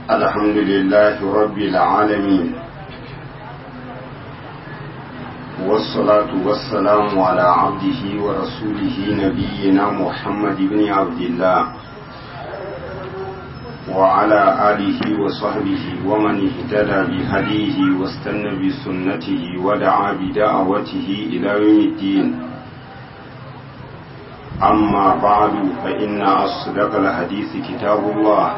الحمد لله رب العالمين والصلاة والسلام على عبده ورسوله نبينا محمد بن عبد الله وعلى آله وصحبه ومن اهتدى بهديه واستنى بسنته ودعا بدعوته إلى يوم الدين أما بعد فإن أصدق الحديث كتاب الله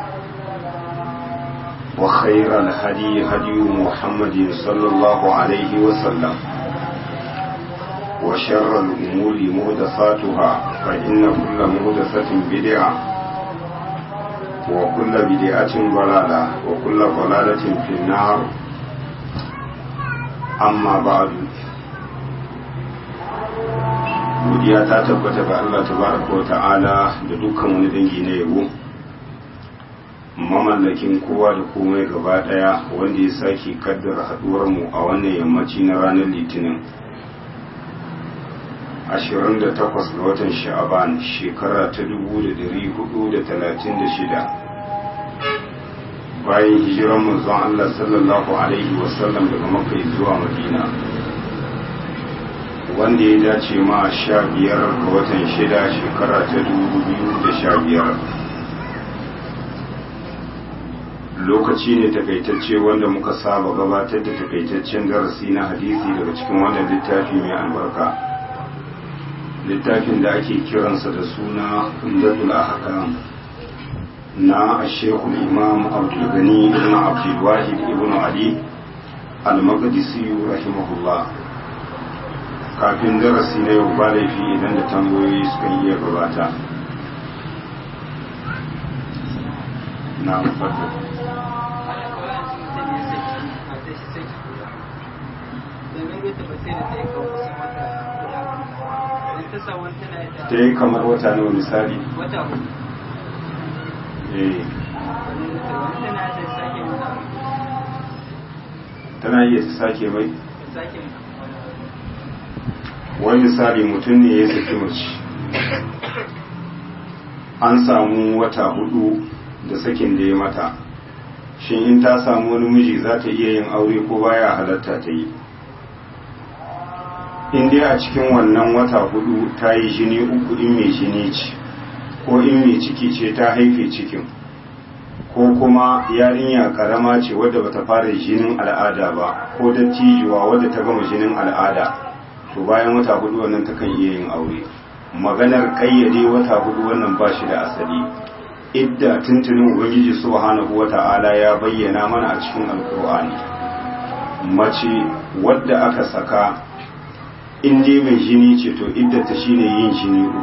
وخير الهدي هدي محمد صلى الله عليه وسلم وشر الأمور مهدساتها فإن كل مهدسة بدعة وكل بدعة ضلالة وكل ضلالة في النار أما بعد godiya ta tabbata ga Allah tabaraka wa ta'ala da dukkan wani dangi na yabo mamallakin kowa da komai gaba daya wanda ya sake kaddara haduwar mu a wannan yammaci na ranar litinin 28 ga watan sha'aban shekara ta 1436 bayan hijiran manzon Allah sallallahu alaihi wasallam daga makka zuwa madina wanda ya dace ma sha biyar ga watan shida shekara ta dubu biyu da sha biyar lokaci ne takaitacce wanda muka saba gabatar da takaitaccen darasi na hadisi daga cikin wannan littafi mai albarka littafin da ake kiransa da suna umdatul ahkam na ashekul imam abdulgani ibn abdulwahid ibn ali al-maqdisi rahimahullah kafin darasi na yau ba laifi idan da tambayoyi suka iya gabata na fata ta yi kamar wata nawa misali wata eh tana iya ta sake mai wani misali mutum ne ya saki mace an samu wata hudu da sakin da ya mata shin in ta samu wani miji za ta iya yin aure ko baya halatta ta yi in dai a cikin wannan wata hudu ta yi jini uku in mai jini ce ko in mai ciki ce ta haife cikin ko kuma yarinya karama ce wadda bata fara jinin al'ada ba ko dattijuwa wadda ta gama jinin al'ada to bayan wata hudu wannan takan iya yin aure maganar kayyade wata hudu wannan ba shi da asali idda tuntunin ubangiji subhanahu wata'ala ya bayyana mana a cikin alkur'ani mace wadda aka saka in dai mai jini ce to iddata shine yin jini uku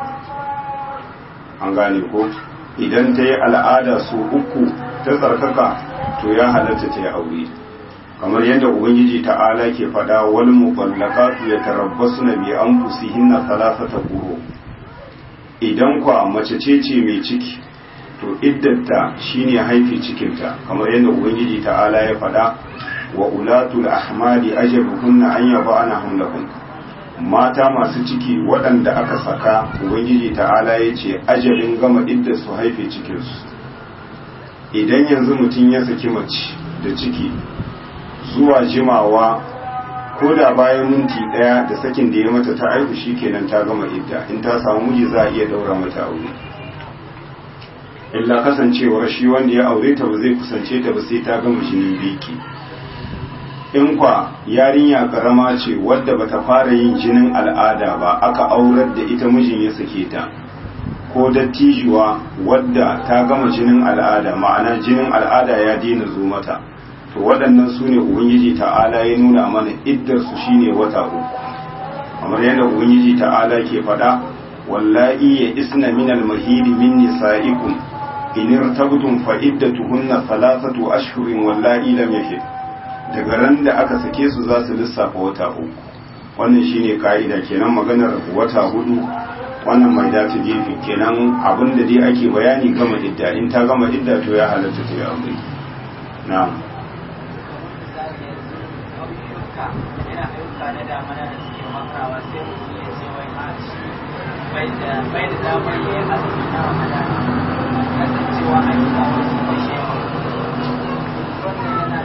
an gane ko idan ta yi al'ada su uku ta tsarkaka to ya halatta ta yi aure kamar yadda ubangiji ta'ala ke faɗa wal muballaqatu yatarabbasuna bi anfusihinna thalathata quru idan kwa mace ce ce mai ciki to iddata shine haifi cikinta kamar yadda ubangiji ta'ala ya faɗa wa ulatul ahmali ajaluhunna an yaba'ana hamlahun mata masu ciki waɗanda aka saka ubangiji ta'ala ya ce ajalin gama idda su haife cikinsu idan yanzu mutum ya saki mace da ciki zuwa jimawa ko da bayan minti ɗaya da sakin da ya mata ta aihu shi kenan ta gama idda in ta samu miji za a iya daura mata aure illa kasancewar shi wanda ya aure ta ba zai kusance ta ba sai ta gama jinin biki in kwa yarinya karama ce wadda bata fara yin jinin al'ada ba aka aurar da ita mijin ya sake ta ko dattijuwa wadda ta gama jinin al'ada ma'ana jinin al'ada ya daina zo mata to waɗannan su ne ubangiji ta'ala ya nuna mana iddarsu shine wata uku kamar yadda ubangiji ta'ala ke faɗa wallahi ya isna min al-mahidi min nisa'ikum in irtabtum fa iddatuhunna thalathatu ashhurin wallahi lam yahid daga ran da aka sake su za su lissafa wata uku wannan shine ka'ida kenan maganar wata hudu wannan mai dace gefe kenan abin da dai ake bayani gama idda in ta gama idda to ya halatta ta yi aure na'am yana ayyuka na damana da suke makawa sai mutum ya ce wai a shi bai da bai da damar yin azumi na ramadan kasancewa ayyuka wasu da shi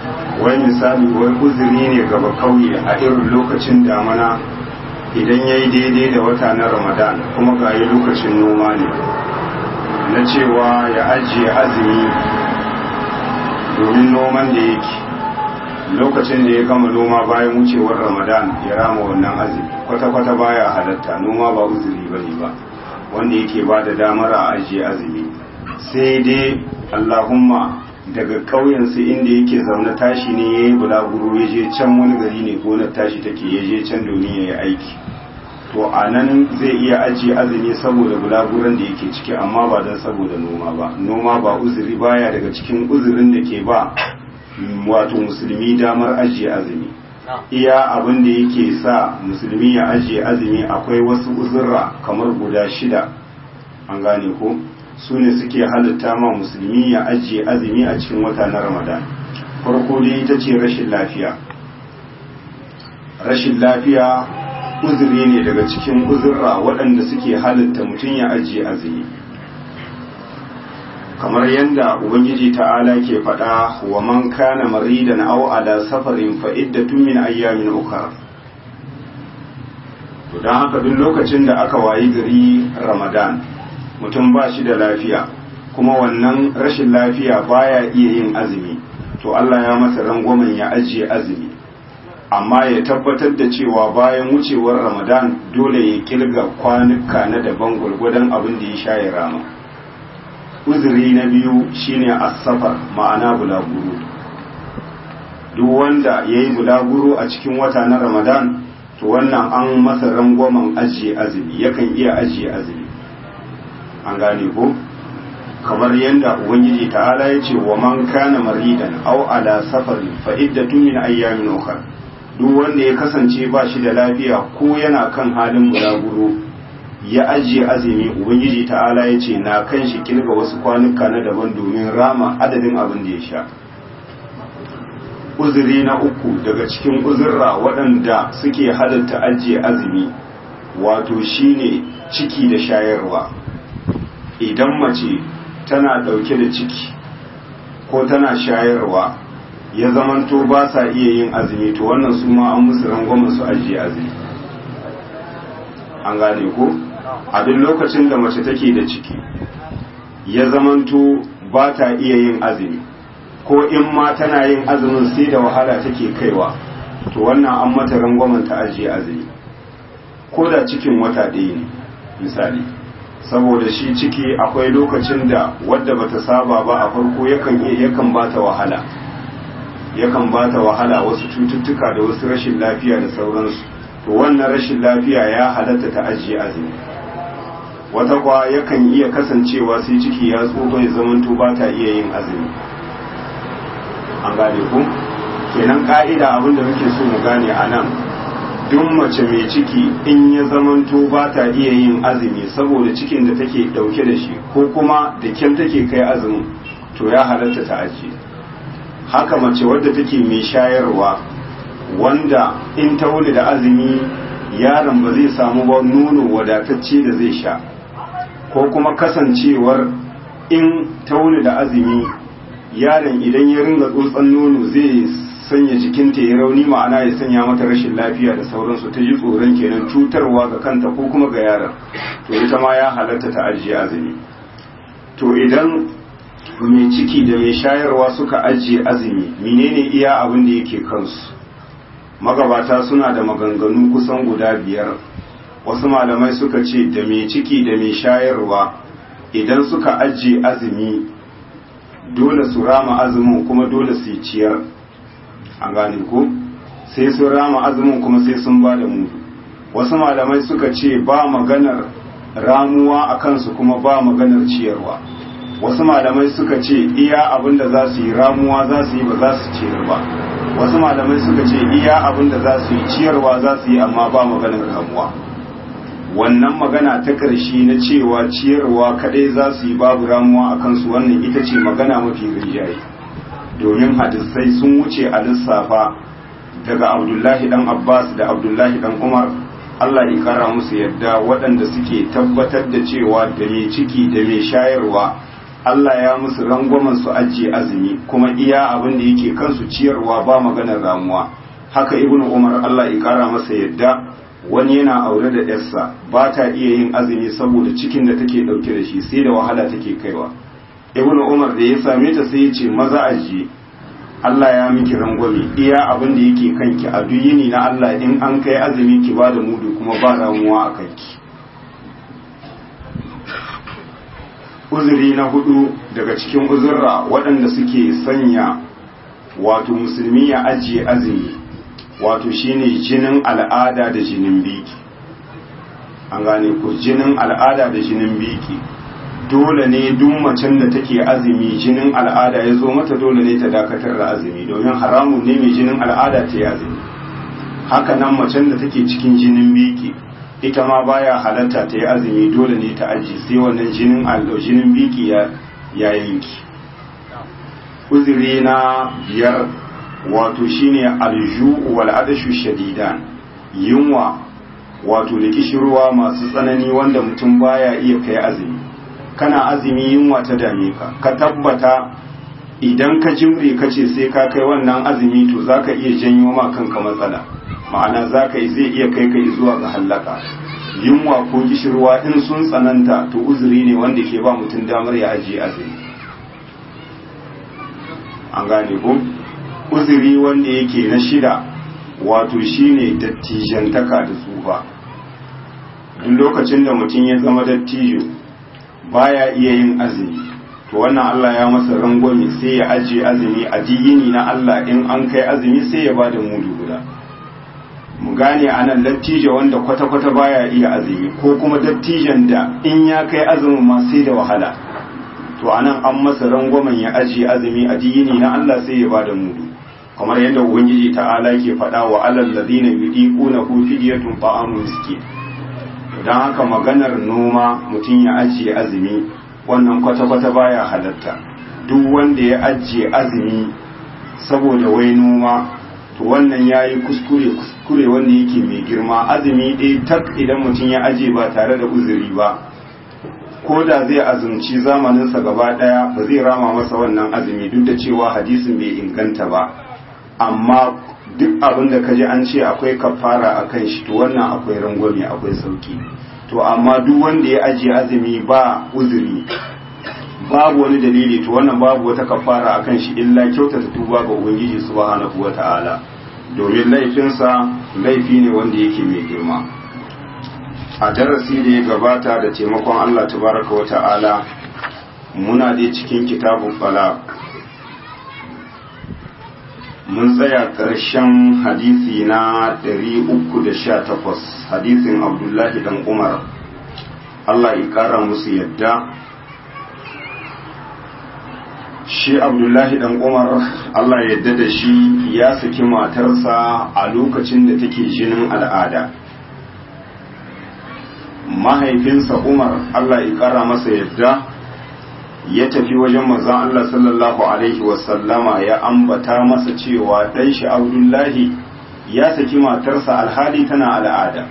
wai misali wai uzuri ne gaba kauye a irin lokacin damana idan ya yi daidai da wata na ramadan kuma ga yi lokacin noma ne na cewa ya ajiye azumi domin noman da yake lokacin da ya gama noma bayan wucewar ramadan ya rama wannan azumi kwata-kwata baya halatta noma ba uzuri ba ne ba wanda yake ba da damar a ajiye azumi sai dai allahumma daga ƙauyensu inda yake zaune tashi ne ya yi bulaguro ya je can wani gari ne gonar tashi take ya je can domin ya yi aiki to a nan zai iya ajiye azumi saboda bulaguran da yake ciki amma ba don saboda noma ba noma ba uzuri baya daga cikin uzurin da ke ba wato musulmi damar ajiye azumi iya abin da yake sa musulmi ya ajiye azumi akwai wasu uzurra kamar guda shida an gane ko su ne suke halitta ma musulmi ya ajiye azumi a cikin wata na ramadan farko dai ita ce rashin lafiya rashin lafiya uzuri ne daga cikin uzurra waɗanda suke halitta mutum ya ajiye azumi kamar yadda ubangiji ta'ala ke faɗa wa man kana maridan aw ala safarin fa iddatun min ayyamin ukhra to dan haka duk lokacin da aka wayi gari ramadan mutum ba shi da lafiya kuma wannan rashin lafiya baya iya yin azumi to Allah ya masa rangwamen ya ajiye azumi amma ya tabbatar da cewa bayan wucewar ramadan dole ya kilga kwanuka na daban gwargwadon abin da ya sha ya rama uzuri na biyu shine asafar ma'ana bulaguro duk wanda ya yi bulaguro a cikin wata na ramadan to wannan an masa rangwamen ajiye azumi yakan iya ajiye azumi an gane ko kamar yadda ubangiji ta'ala ya ce wa man kana maridan aw ala safarin fa iddatun min ayyamin ukhra duk wanda ya kasance ba shi da lafiya ko yana kan halin bulaguro ya ajiye azumi ubangiji ta'ala ya ce na kan shi kilga wasu kwanuka na daban domin rama adadin abin da ya sha uzuri na uku daga cikin uzurra waɗanda suke halatta ajiye azumi wato shine ciki da shayarwa idan mace tana ɗauke da ciki ko tana shayarwa ya zamanto ba sa iya yin azumi to wannan su ma an musu rangwamen su ajiye azumi an gane ko a duk lokacin da mace take da ciki ya zamanto ba ta iya yin azumi ko in ma tana yin azumin sai da wahala take kaiwa to wannan an mata rangwamen ta ajiye azumi ko da cikin wata ɗaya ne misali saboda shi ciki akwai lokacin da wadda bata saba ba a farko yakan iya yakan bata wahala yakan bata wahala wasu cututtuka da wasu rashin lafiya da sauransu to wannan rashin lafiya ya halatta ta ajiye azumi wata kwa yakan iya kasancewa sai ciki ya tsoho ya zamanto ba ta iya yin azumi an gane ku kenan ka'ida abin da muke so mu gane a nan duk mace mai ciki in ya zamanto ba ta iya yin azumi saboda cikin da take dauke da shi ko kuma da kyan take kai azumin to ya halatta ta ajiye haka mace wadda take mai shayarwa wanda in ta wuli da azumi yaron ba zai samu ba nono wadatacce da zai sha ko kuma kasancewar in ta wuli da azumi yaron idan ya ringa tsotson nono zai sanya jikinta ya rauni ma'ana ya sanya mata rashin lafiya da sauransu ta ji tsoron kenan cutarwa ga kanta ko kuma ga yaron to ita ma ya halatta ta ajiye azumi to idan mai ciki da mai shayarwa suka ajiye azumi menene iya abin da yake kansu magabata suna da maganganu kusan guda biyar wasu malamai suka ce da mai ciki da mai shayarwa idan suka ajiye azumi dole su rama azumin kuma dole su yi ciyar an gane ko sai sun rama azumin kuma sai sun ba da mudu wasu malamai suka ce ba maganar ramuwa a kansu kuma ba maganar ciyarwa wasu malamai suka ce iya abin da za su yi ramuwa za su yi ba za su ciyar ba wasu malamai suka ce iya abin da za su yi ciyarwa za su yi amma ba maganar ramuwa wannan magana ta ƙarshe na cewa ciyarwa kadai za su yi babu ramuwa a kansu wannan ita ce magana mafi rinjaye domin hadisai sun wuce a lissafa daga abdullahi dan abbas da abdullahi dan umar allah ya kara musu yadda waɗanda suke tabbatar da cewa da mai ciki da mai shayarwa Allah ya musu rangwamen su ajiye azumi kuma iya abin da yake kansu ciyarwa ba maganar ramuwa haka ibnu umar Allah ya kara masa yadda wani yana aure da yarsa ba ta iya yin azumi saboda cikin da take dauke da shi sai da wahala take kaiwa ibnu umar da ya same ta sai ya ce maza ajiye Allah ya miki rangwame iya abin da yake kanki a duk yini na Allah in an kai azumi ki ba da mudu kuma ba ramuwa a kanki uzuri na hudu daga cikin uzurra waɗanda suke sanya wato musulmi ya ajiye azumi wato shine jinin al'ada da jinin biki an gane ko jinin al'ada da jinin biki dole ne duk macen da take azumi jinin al'ada ya zo mata dole ne ta dakatar da azumi domin haramun ne mai jinin al'ada ta yi azumi haka nan macen da take cikin jinin biki ita ma baya halatta ta yi azumi dole ne ta aji sai wannan jinin allo jinin biki ya yanki uzuri na biyar wato shine alju wal adashu shadidan yunwa wato da kishirwa masu tsanani wanda mutum baya iya kai azumi kana azumi yunwa ta dame ka ka tabbata idan ka jimre ka ce sai ka kai wannan azumi to zaka iya janyo ma kanka matsala ma'ana zaka zai iya kai ka zuwa ga hallaka yunwa ko kishirwa in sun tsananta to uzuri ne wanda ke ba mutum damar ya ajiye azumi an gane ko uzuri wanda yake na shida wato shine dattijantaka da tsufa duk lokacin da mutum ya zama dattijo baya iya yin azumi to wannan Allah ya masa rangwame sai ya ajiye azumi a diyini na Allah in an kai azumi sai ya bada mudu guda mu gane anan dattijo wanda kwata-kwata baya iya azumi ko kuma dattijan da in ya kai azumin ma sai da wahala to anan an masa rangwamen ya ajiye azumi a diyini na Allah sai ya bada mudu kamar yadda ubangiji ta'ala ke faɗa wa alal ladina yudiquna hu fidyatun ta'amu miskin don haka maganar noma mutum ya ajiye azumi wannan kwata-kwata baya halatta duk wanda ya ajiye azumi saboda wai noma to wannan ya yi kuskure kuskure wanda yake mai girma azumi ɗaya tak idan mutum ya ajiye ba tare da uzuri ba ko da zai azumci zamaninsa gaba ɗaya ba zai rama masa wannan azumi duk da cewa hadisin bai inganta ba amma duk abin da kaji an ce akwai kafara a kan shi to wannan akwai rangwame akwai sauki to amma duk wanda ya ajiye azumi ba uzuri babu wani dalili to wannan babu wata kafara a kan shi illa kyautata tuba ga ubangiji subhanahu wata'ala domin laifinsa laifi ne wanda yake mai girma a darasi da ya gabata da taimakon Allah tabaraka wata'ala muna dai cikin kitabun balagh mun tsaya ƙarshen hadisi na 318 hadisin abdullahi dan umar Allah ya ƙara musu yadda shi abdullahi dan umar Allah ya yadda da shi ya saki matarsa a lokacin da take jinin al'ada mahaifinsa umar Allah ya ƙara masa yadda ya tafi wajen manzon Allah sallallahu alaihi wasallama ya ambata masa cewa dan shi Abdullahi ya saki matarsa alhali tana al'ada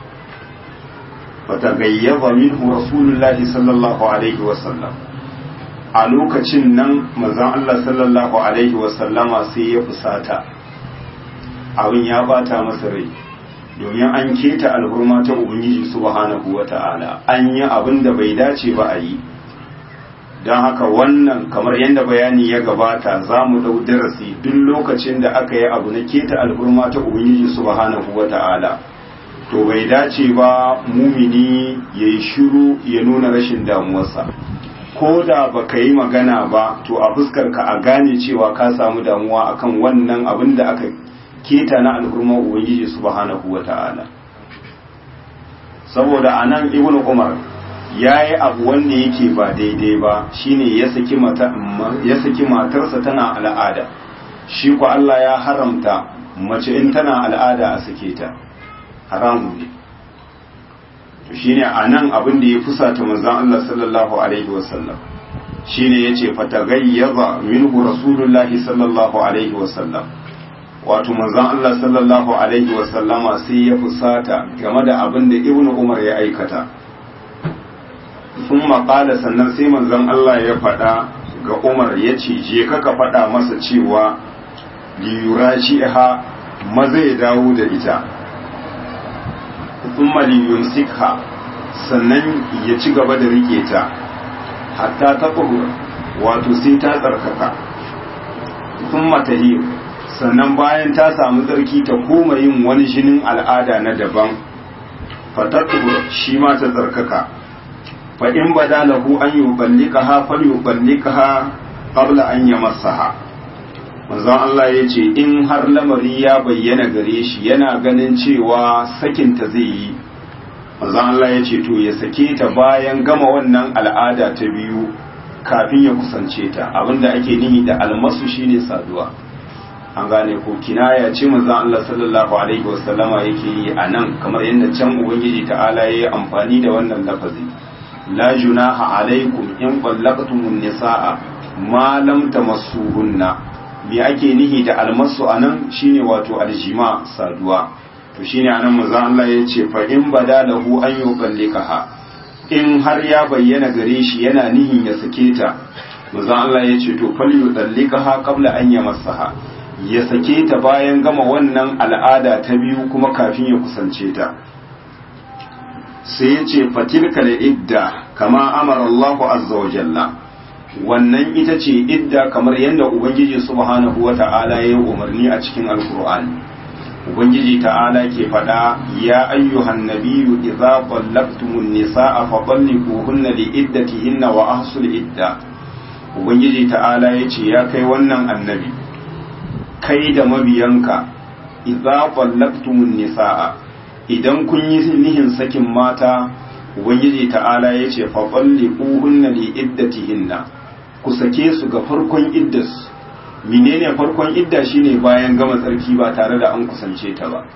fatagayyaba minhu rasulullahi sallallahu alaihi wasallam a lokacin nan manzon Allah sallallahu alaihi wasallama sai ya fusata abin ya bata masa rai domin an keta alhurma ta ubangiji subhanahu wata'ala an yi abin da bai dace ba a yi don haka wannan kamar yadda bayani ya gabata za mu ɗau darasi duk lokacin da aka yi abu na keta alhurma ta ubangiji subhanahu wa ta'ala to bai dace ba mumini ya yi shiru ya nuna rashin damuwarsa ko da ba ka yi magana ba to a fuskar ka a gane cewa ka samu damuwa akan wannan abin da aka keta na alhurma ubangiji subhanahu wa ta'ala saboda anan ibnu umar ya yi abu wanda yake ba daidai ba shine ya saki matarsa tana al'ada shi ku Allah ya haramta mace in tana al'ada a sake ta haramu ne to shine anan abin da ya fusata manzon Allah sallallahu alaihi wasallam shine yace fatagayyaza minhu rasulullahi sallallahu alaihi wasallam wato manzon Allah sallallahu alaihi wasallama sai ya fusata game da abin da ibnu umar ya aikata sun maƙala sannan sai manzon Allah ya faɗa ga Umar ya ce je ka ka faɗa masa cewa liyura ha maza ya dawo da ita thumma liyumsikha sannan ya ci gaba da rike ta hatta ta wato sai ta tsarkaka thumma tahir sannan bayan ta samu tsarki ta koma yin wani jinin al'ada na daban fatatu shi ma ta tsarkaka fa in bada lahu an yuballikaha fal yuballikaha qabla an yamassaha manzon Allah ya ce in har lamari ya bayyana gare shi yana ganin cewa sakinta zai yi manzon Allah ya ce to ya sake ta bayan gama wannan al'ada ta biyu kafin ya kusance ta abinda ake nihi da almasu shine saduwa an gane ko kinaya ce manzon Allah sallallahu alaihi wasallama yake yi a nan kamar yadda can ubangiji ta'ala ya yi amfani da wannan lafazi la junaha alaikum in qallaqtumun nisaa ma lam tamassuhunna me ake nihi da almasu anan shine wato aljima saduwa to shine anan manzon Allah ya ce fa in bada lahu an yuqallikaha in har ya bayyana gare shi yana nihin ya sake ta manzon Allah ya ce to fal yuqallikaha qabla an yamassaha ya sake ta bayan gama wannan al'ada ta biyu kuma kafin ya kusance ta sai ya ce fatilka da idda kama amara Allah azza wa jalla wannan ita ce idda kamar yadda ubangiji subhanahu wa ta'ala ya yi umarni a cikin alkur'ani ubangiji ta'ala ke faɗa ya ayyuhan nabiyyu idza qallaqtumun nisaa fa talliquhunna li iddatihinna wa ahsul idda ubangiji ta'ala ya ce ya kai wannan annabi kai da mabiyanka idza qallaqtumun nisaa idan kun yi nihin sakin mata ubangiji ta'ala ya ce fa talliquhunna li iddatihinna ku sake su ga farkon iddas menene farkon idda shine bayan gama tsarki ba tare da an kusance ta ba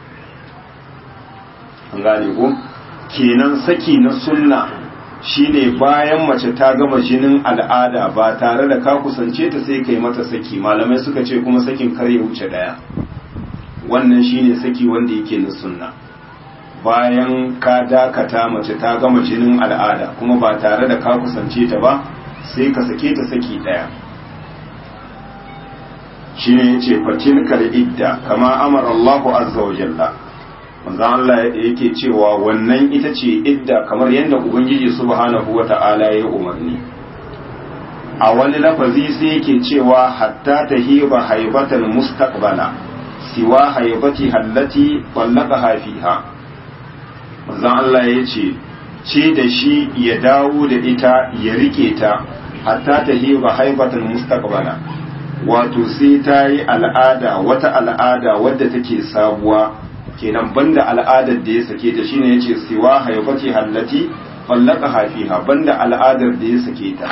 an gane ko kenan saki na sunna shine bayan mace ta gama jinin al'ada ba tare da ka kusance ta sai kai mata saki malamai suka ce kuma sakin kar ya wuce daya wannan shine saki wanda yake na sunna bayan ka dakata mace ta gama jinin al'ada kuma ba tare da ka kusance ta ba sai ka sake ta saki daya shi ne yace fatilkal idda kama amara Allah azza wa jalla manzo Allah yake cewa wannan ita ce idda kamar yadda ubangiji subhanahu wata'ala ya umarni a wani lafazi sai yake cewa hatta tahiba haibatan mustaqbala siwa haibati hallati wallaqaha fiha manzo Allah yace ce da shi ya dawo da ita ya rike ta hatta tahiba haibatan mustaqbala wato sai ta yi al'ada wata al'ada wadda take sabuwa kenan banda al'adar da ya sake ta shine yace siwa haifati hallati fallaka hafiha banda al'adar da ya sake ta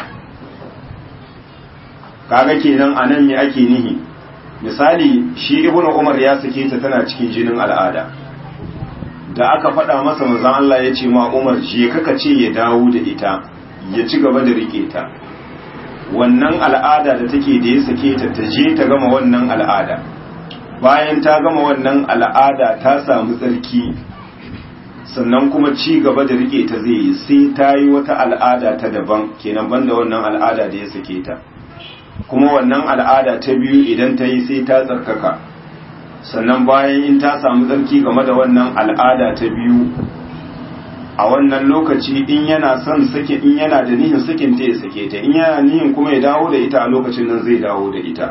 kaga kenan anan me ake nihi misali shi ibnu umar ya sake ta tana cikin jinin al'ada da aka faɗa masa manzon Allah ya ce ma umar je kaka ce ya dawo da ita ya ci gaba da rike ta wannan al'ada da take da ya sake ta ta je ta gama wannan al'ada bayan ta gama wannan al'ada ta samu tsarki sannan kuma ci gaba da rike ta zai yi sai ta yi wata al'ada ta daban kenan banda wannan al'ada da ya sake ta kuma wannan al'ada ta biyu idan ta yi sai ta tsarkaka sannan bayan in ta samu tsarki game da wannan al'ada ta biyu a wannan lokaci in yana son sake in yana da nihin sakin ta ya sake ta in yana nihin kuma ya dawo da ita a lokacin nan zai dawo da ita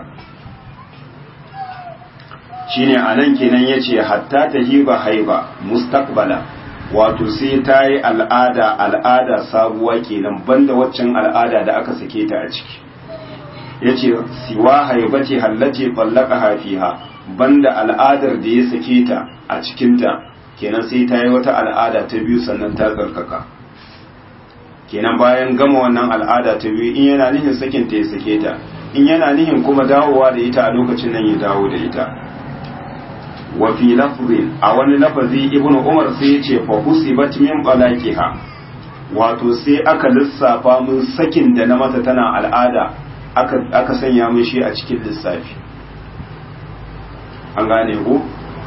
shine anan kenan yace hatta tahiba haiba mustaqbala wato sai ta yi al'ada al'ada sabuwa kenan banda waccan al'ada da aka sake ta a ciki yace siwa haibati hallati fallaqaha fiha banda al'adar da ya sake ta a cikinta kenan sai ta yi wata al'ada ta biyu sannan ta tsarkaka kenan bayan gama wannan al'ada ta biyu in yana nihin sakin ta ya sake ta in yana nihin kuma dawowa da ita a lokacin nan ya dawo da ita wa fi lafzin a wani lafazi ibnu umar sai ya ce fa husibat min balaqiha wato sai aka lissafa mun sakin da na mata tana al'ada aka aka sanya mun shi a cikin lissafi an gane ko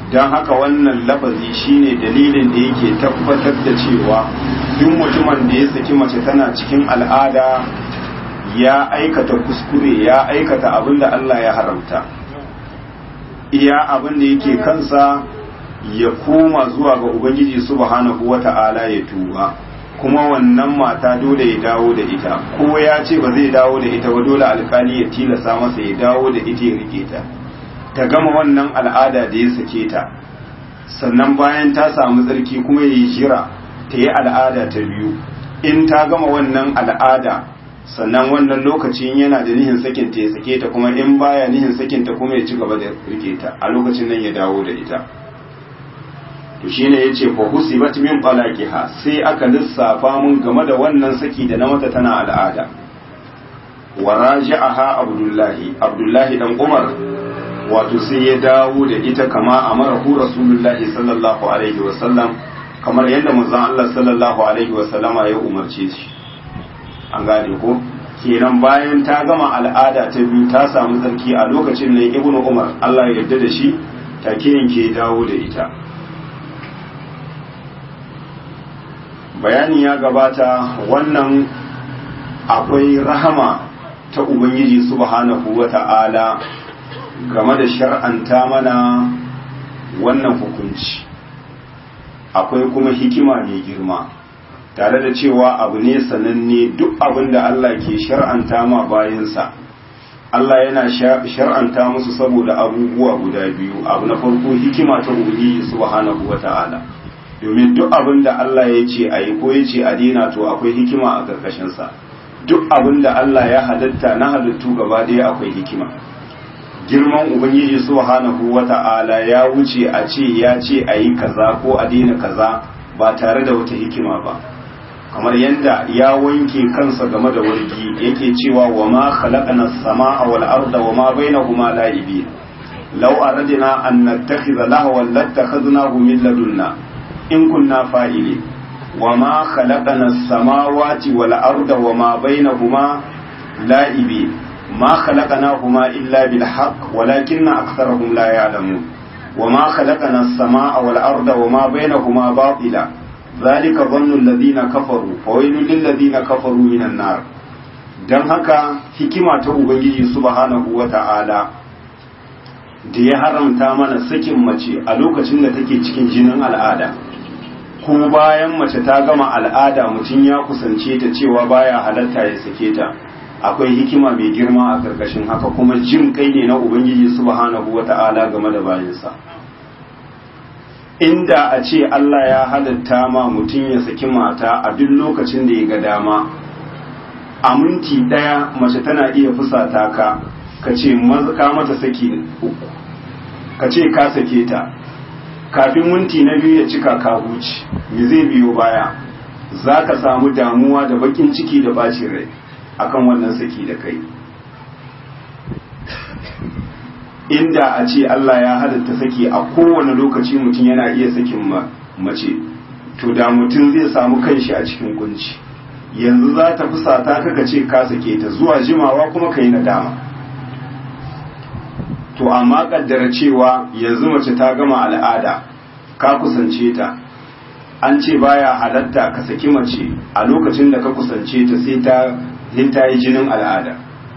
don haka wannan lafazi shine dalilin da yake tabbatar da cewa duk mutumin da ya saki mace tana cikin al'ada ya aikata kuskure ya aikata abin da Allah ya haramta iya abin da yake kansa ya koma zuwa ga ubangiji subhanahu wata'ala ya tuba kuma wannan mata dole ya dawo da ita ko ya ce ba zai dawo da ita ba dole alkali ya tilasa masa ya dawo da ita ya rike ta ta gama wannan al'ada da ya sake ta sannan bayan ta samu tsarki kuma ya yi jira ta yi al'ada ta biyu in ta gama wannan al'ada sannan wannan lokacin yana da nihin sakin ta ya sake ta kuma in baya nihin sakin ta kuma ya ci gaba da rike ta a lokacin nan ya dawo da ita to shine yace fa husibat min talaqiha sai aka lissafa mun game da wannan saki da na mata tana al'ada wa raja'aha abdullahi abdullahi dan umar wato sai ya dawo da ita kama amarahu rasulullahi sallallahu alaihi wa sallam kamar yadda manzon Allah sallallahu alaihi wa sallama ya umarce shi an gane ko kenan bayan ta gama al'ada ta biyu ta samu tsarki a lokacin ne ibnu umar Allah ya yarda da shi take yanke dawo da ita bayani ya gabata wannan akwai rahama ta ubangiji subhanahu wata'ala game da shar'anta mana wannan hukunci akwai kuma hikima mai girma tare da cewa abu ne sananne duk abin da Allah ke shar'anta ma bayansa Allah yana shar'anta musu saboda abubuwa guda biyu abu na farko hikima ta ubangiji subhanahu wata'ala domin duk abin da Allah ya ce a yi ko ya ce a dina to akwai hikima a ƙarƙashinsa duk abin da Allah ya halitta na halittu gaba ɗaya akwai hikima girman ubangiji subhanahu wata'ala ya wuce a ce ya ce a yi kaza ko a dina kaza ba tare da wata hikima ba kamar yadda ya wanke kansa game da wargi yake cewa wa ma khalaqna as-samaa wal arda wa ma bainahuma la'ibin law aradna an nattakhidha lahwan lattakhadnahu min ladunna in kunna fa'ili wa ma khalaqana as-samawati wal arda wa ma bainahuma la'ibi ma khalaqnahuma illa bil haqq walakinna aktharahum la ya'lamun wa ma khalaqana as-samaa wal arda wa ma bainahuma batila dhalika dhannu alladhina kafaru fawailul lil ladina kafaru minan nar dan haka hikima ta ubangiji subhanahu wata'ala da ya haramta mana sakin mace a lokacin da take cikin jinin al'ada ko bayan mace ta gama al'ada mutum ya kusance ta cewa baya halatta ya sake ta akwai hikima mai girma a karkashin haka kuma jin kai ne na ubangiji subhanahu wata'ala game da bayansa inda a ce Allah ya halatta ma mutum ya saki mata a duk lokacin da ya ga dama a minti daya mace tana iya fusata ka ka ce ka mata saki uku ka ce ka sake ta kafin minti na biyu ya cika ka huci me zai biyo baya za ka samu damuwa da bakin ciki da bacin rai akan wannan saki da kai inda a ce Allah ya halatta saki a kowane lokaci mutum yana iya sakin mace to da mutum zai samu kanshi a cikin kunci yanzu za ta fusata kaka ce ka sake ta zuwa jimawa kuma ka yi nadama to amma kaddara cewa yanzu mace ta gama al'ada ka kusance ta an ce baya halatta ka saki mace a lokacin da ka kusance ta sai ta ta yi jinin al'ada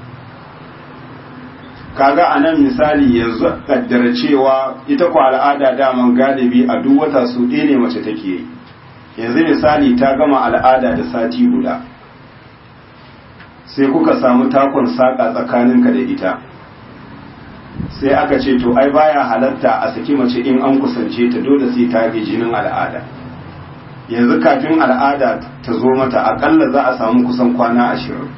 kaga a nan misali yanzu kaddara cewa ita ku al'ada daman galibi a duk wata su ɗaya ne mace take yi yanzu misali ta gama al'ada da sati guda sai kuka samu takon saƙa tsakaninka da ita sai aka ce to ai baya halatta a saki mace in an kusance ta dole sai ta ga jinin al'ada yanzu kafin al'ada ta zo mata akalla za a samu kusan kwana ashirin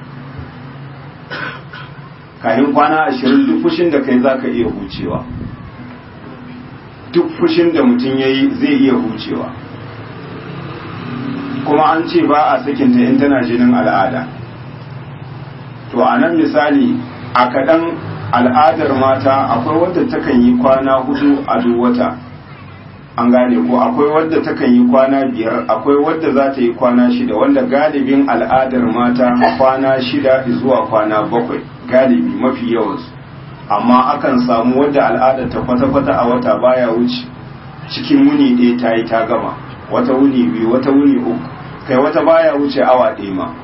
kafin kwana ashirin duk fushin da kai za ka iya hucewa duk fushin da mutum ya yi zai iya hucewa kuma an ce ba a sakinta in tana jinin al'ada to a nan misali a kaɗan al'adar mata akwai wadda takan yi kwana hudu a duk wata an gane ko akwai wadda takan yi kwana biyar akwai wadda za ta yi kwana shida wanda galibin al'adar mata kwana shida zuwa kwana bakwai galibi mafi yawansu amma akan samu wadda al'adar ta kwata-kwata a wata baya wuce cikin wuni ɗaya ta yi ta gama wata wuni biyu wata wuni uku kai wata baya wuce awa ɗaya ma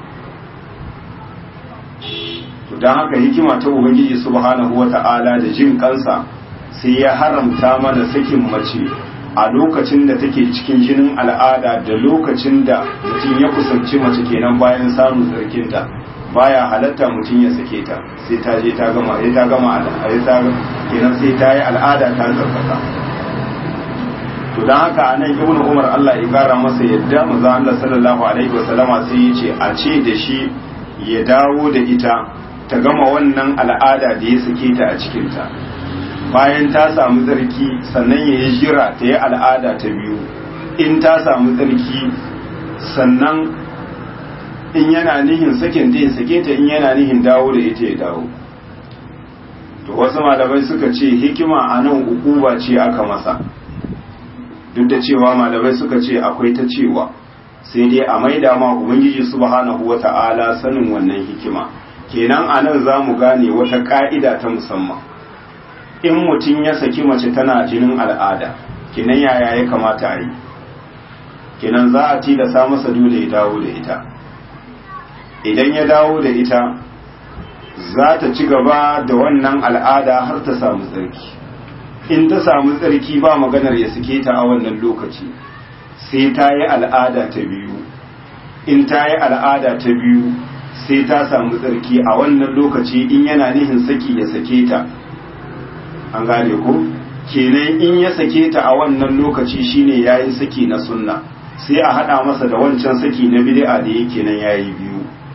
to don haka hikima ta ubangiji subhanahu wa ta'ala da jin kansa sai ya haramta mana sakin mace a lokacin da take cikin jinin al'ada da lokacin da mutum ya kusanci mace kenan bayan samun tsarkinta baya halatta mutum ya sake ta sai ta je ta gama sai ta gama kenan sai ta yi al'ada ta tsarkaka to don haka a nan ibn umar Allah ya kara masa yadda manzo Allah sallallahu alaihi wasallama sai ya ce a ce da shi ya dawo da ita ta gama wannan al'ada da ya sake ta a cikinta bayan ta samu tsarki sannan ya yi jira ta yi al'ada ta biyu in ta samu tsarki sannan in yana nihin sakin ta ya sake ta in yana nihin dawo da ita ya dawo to wasu malamai suka ce hikima a nan ukuba ce aka masa duk da cewa malamai suka ce akwai ta cewa sai dai a maida ma ubangiji subhanahu wata'ala sanin wannan hikima kenan a nan za mu gane wata ka'ida ta musamman in mutum ya saki mace tana jinin al'ada kenan yaya ya kamata a yi kenan za a tilasa masa dole ya dawo da ita idan ya dawo da ita za ta ci gaba da wannan al'ada har ta samu tsarki in ta samu tsarki ba maganar ya suke ta a wannan lokaci sai ta yi al'ada ta biyu in ta yi al'ada ta biyu sai ta samu tsarki a wannan lokaci in yana nihin saki ya sake ta an gane ko kenan in ya sake ta a wannan lokaci shine yayi saki na sunna sai a hada masa da wancan saki na bid'a da yake nan yayi biyu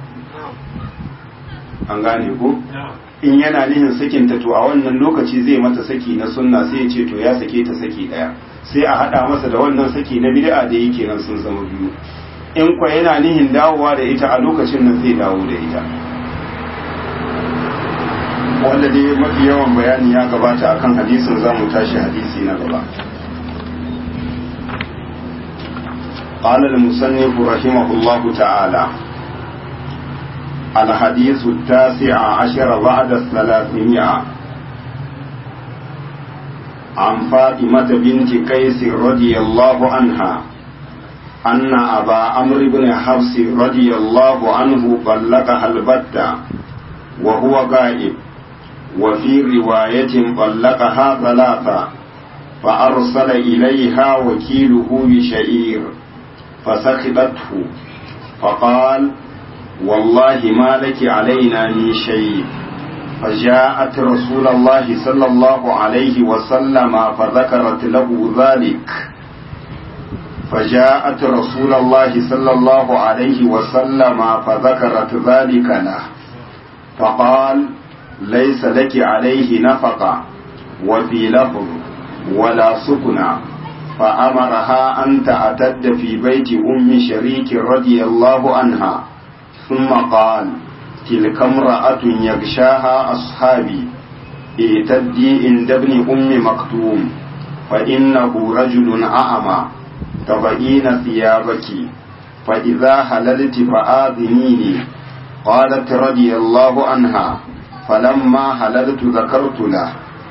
an gane ko in yana nihin sakinta to a wannan lokaci zai mata saki na sunna sai ya ce to ya sake ta saki daya sai a hada masa da wannan saki na bid'a da yake nan sun zama biyu in kwa yana nihin dawowa da ita a lokacin nan zai dawo da ita wanda dai mafi yawan bayani ya gabata akan hadisin zamu tashi hadisi na gaba قال المصنف رحمه الله تعالى الحديث التاسع عشر بعد الثلاثمائة عن فاطمة بنت قيس رضي الله عنها أن أبا عمرو بن حفص رضي الله عنه طلقها البتة وهو غائب وفي رواية طلقها ثلاثة فأرسل إليها وكيله بشعير فسخطته فقال والله ما لك علينا من شيء فجاءت رسول الله صلى الله عليه وسلم فذكرت له ذلك فجاءت رسول الله صلى الله عليه وسلم فذكرت ذلك له فقال ليس لك عليه نفقة وفي لفظ ولا سكنى فأمرها أن تعتد في بيت أم شريك رضي الله عنها ثم قال تلك امرأة يغشاها أصحابي اعتدي عند ابن أم مكتوم فإنه رجل أعمى تبعين ثيابك فإذا حللت فآذنيني قالت رضي الله عنها فلما حللت ذكرت له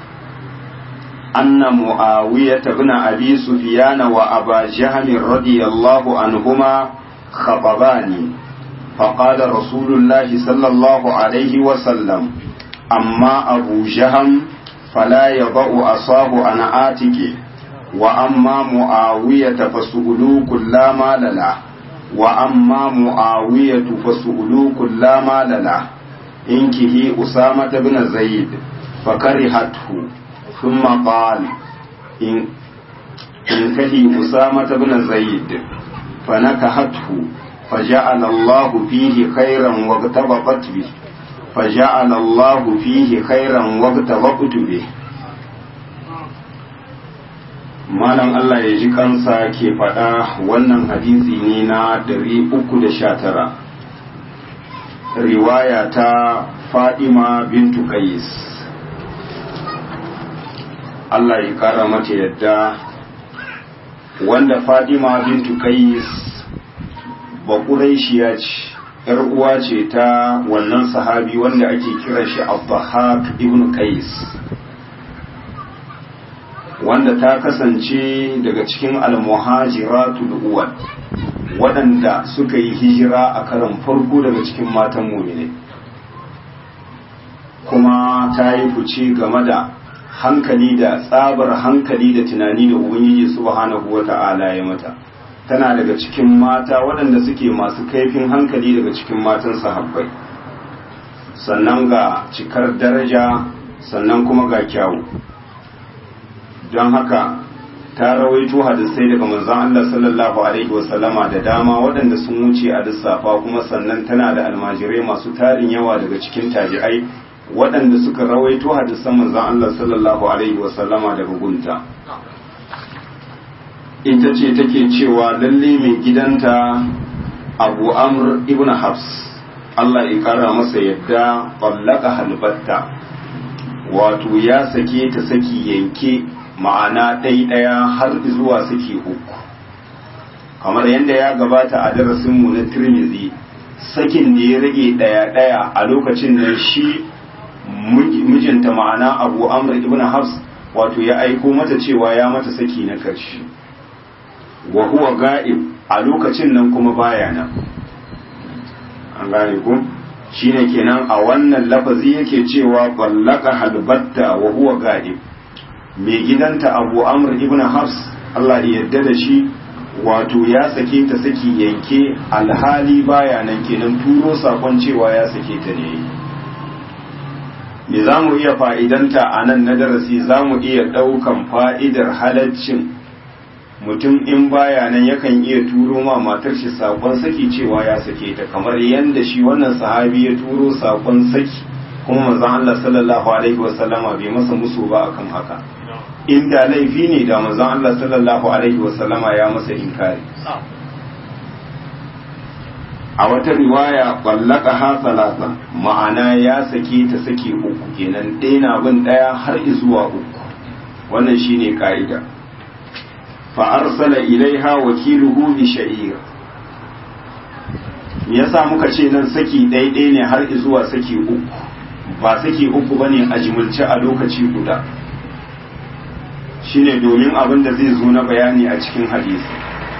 أن معاوية بن أبي سفيان وأبا جهم رضي الله عنهما خطباني فقال رسول الله صلى الله عليه وسلم أما أبو جهم فلا يضع أصاه عن آتكه وأما معاوية فسؤلوك لا مال له وأما معاوية فسؤلوك لا مال له إنكه أسامة بن زيد فكرهته ثم قال إن انكهي أسامة بن زيد فنكهته فجعل الله فيه خيرا واغتبطت به فجعل الله فيه خيرا واغتبطت به malam Allah ya ji kansa ke faɗa wannan hadisi ne na 319 riwaya ta Fadima bintu Qais Allah ya kara mata yadda wanda Fadima bintu Qais ba Quraishiya ce ‘yar uwa ce ta wannan sahabi wanda ake kiran shi Abdahak ibn Qais wanda ta kasance daga cikin almuhajiratul uwal waɗanda suka yi hijira a karan farko daga cikin matan mumine kuma ta yi fice game da hankali da tsabar hankali da tunani da ubangiji subhanahu wata'ala ya mata tana daga cikin mata waɗanda suke masu kaifin hankali daga cikin matan sahabbai sannan ga cikar daraja sannan kuma ga kyawu don haka ta rawaito hadisai daga manzon Allah sallallahu alaihi wasallama da dama waɗanda sun wuce a lissafa kuma sannan tana da almajirai masu tarin yawa daga cikin tabi'ai waɗanda suka rawaito hadisan manzon Allah sallallahu alaihi wasallama daga gunta ita ce take cewa lalle mai gidanta Abu Amr ibn Hafs Allah ya kara masa yadda ballaka halbatta wato ya sake ta saki yanke ma'ana ɗai ɗaya har zuwa saki uku kamar yadda ya gabata a darasinmu na tirmizi sakin da ya rage ɗaya ɗaya a lokacin da shi mijinta ma'ana abu amr ibn hafs wato ya aiko mata cewa ya mata saki na karshe wa huwa ga'ib a lokacin nan kuma baya nan an gane ku shine kenan a wannan lafazi yake cewa ballaka halbatta wa huwa ga'ib mai gidanta abu amr ibn hafs Allah ya yarda da shi wato ya sake ta saki yanke alhali baya nan kenan turo sakon cewa ya sake ta ne me za mu iya fa'idanta a nan na darasi za mu iya ɗaukan fa'idar halaccin mutum in baya nan yakan iya turo ma matar shi sakon saki cewa ya sake ta kamar yadda shi wannan sahabi ya turo sakon saki kuma manzon Allah sallallahu alaihi wasallama bai masa musu ba akan haka inda laifi ne da manzon Allah sallallahu alaihi wasallama ya masa inkari a wata riwaya ballaka ha salasa ma'ana ya sake ta sake uku kenan ɗaya bin ɗaya har zuwa uku wannan shine ka'ida fa arsala ilaiha wakiluhu bi sha'ir me yasa muka ce nan saki ɗaya ne har zuwa saki uku ba saki uku bane a jimulce a lokaci guda shine domin abin da zai zo na bayani a cikin hadisi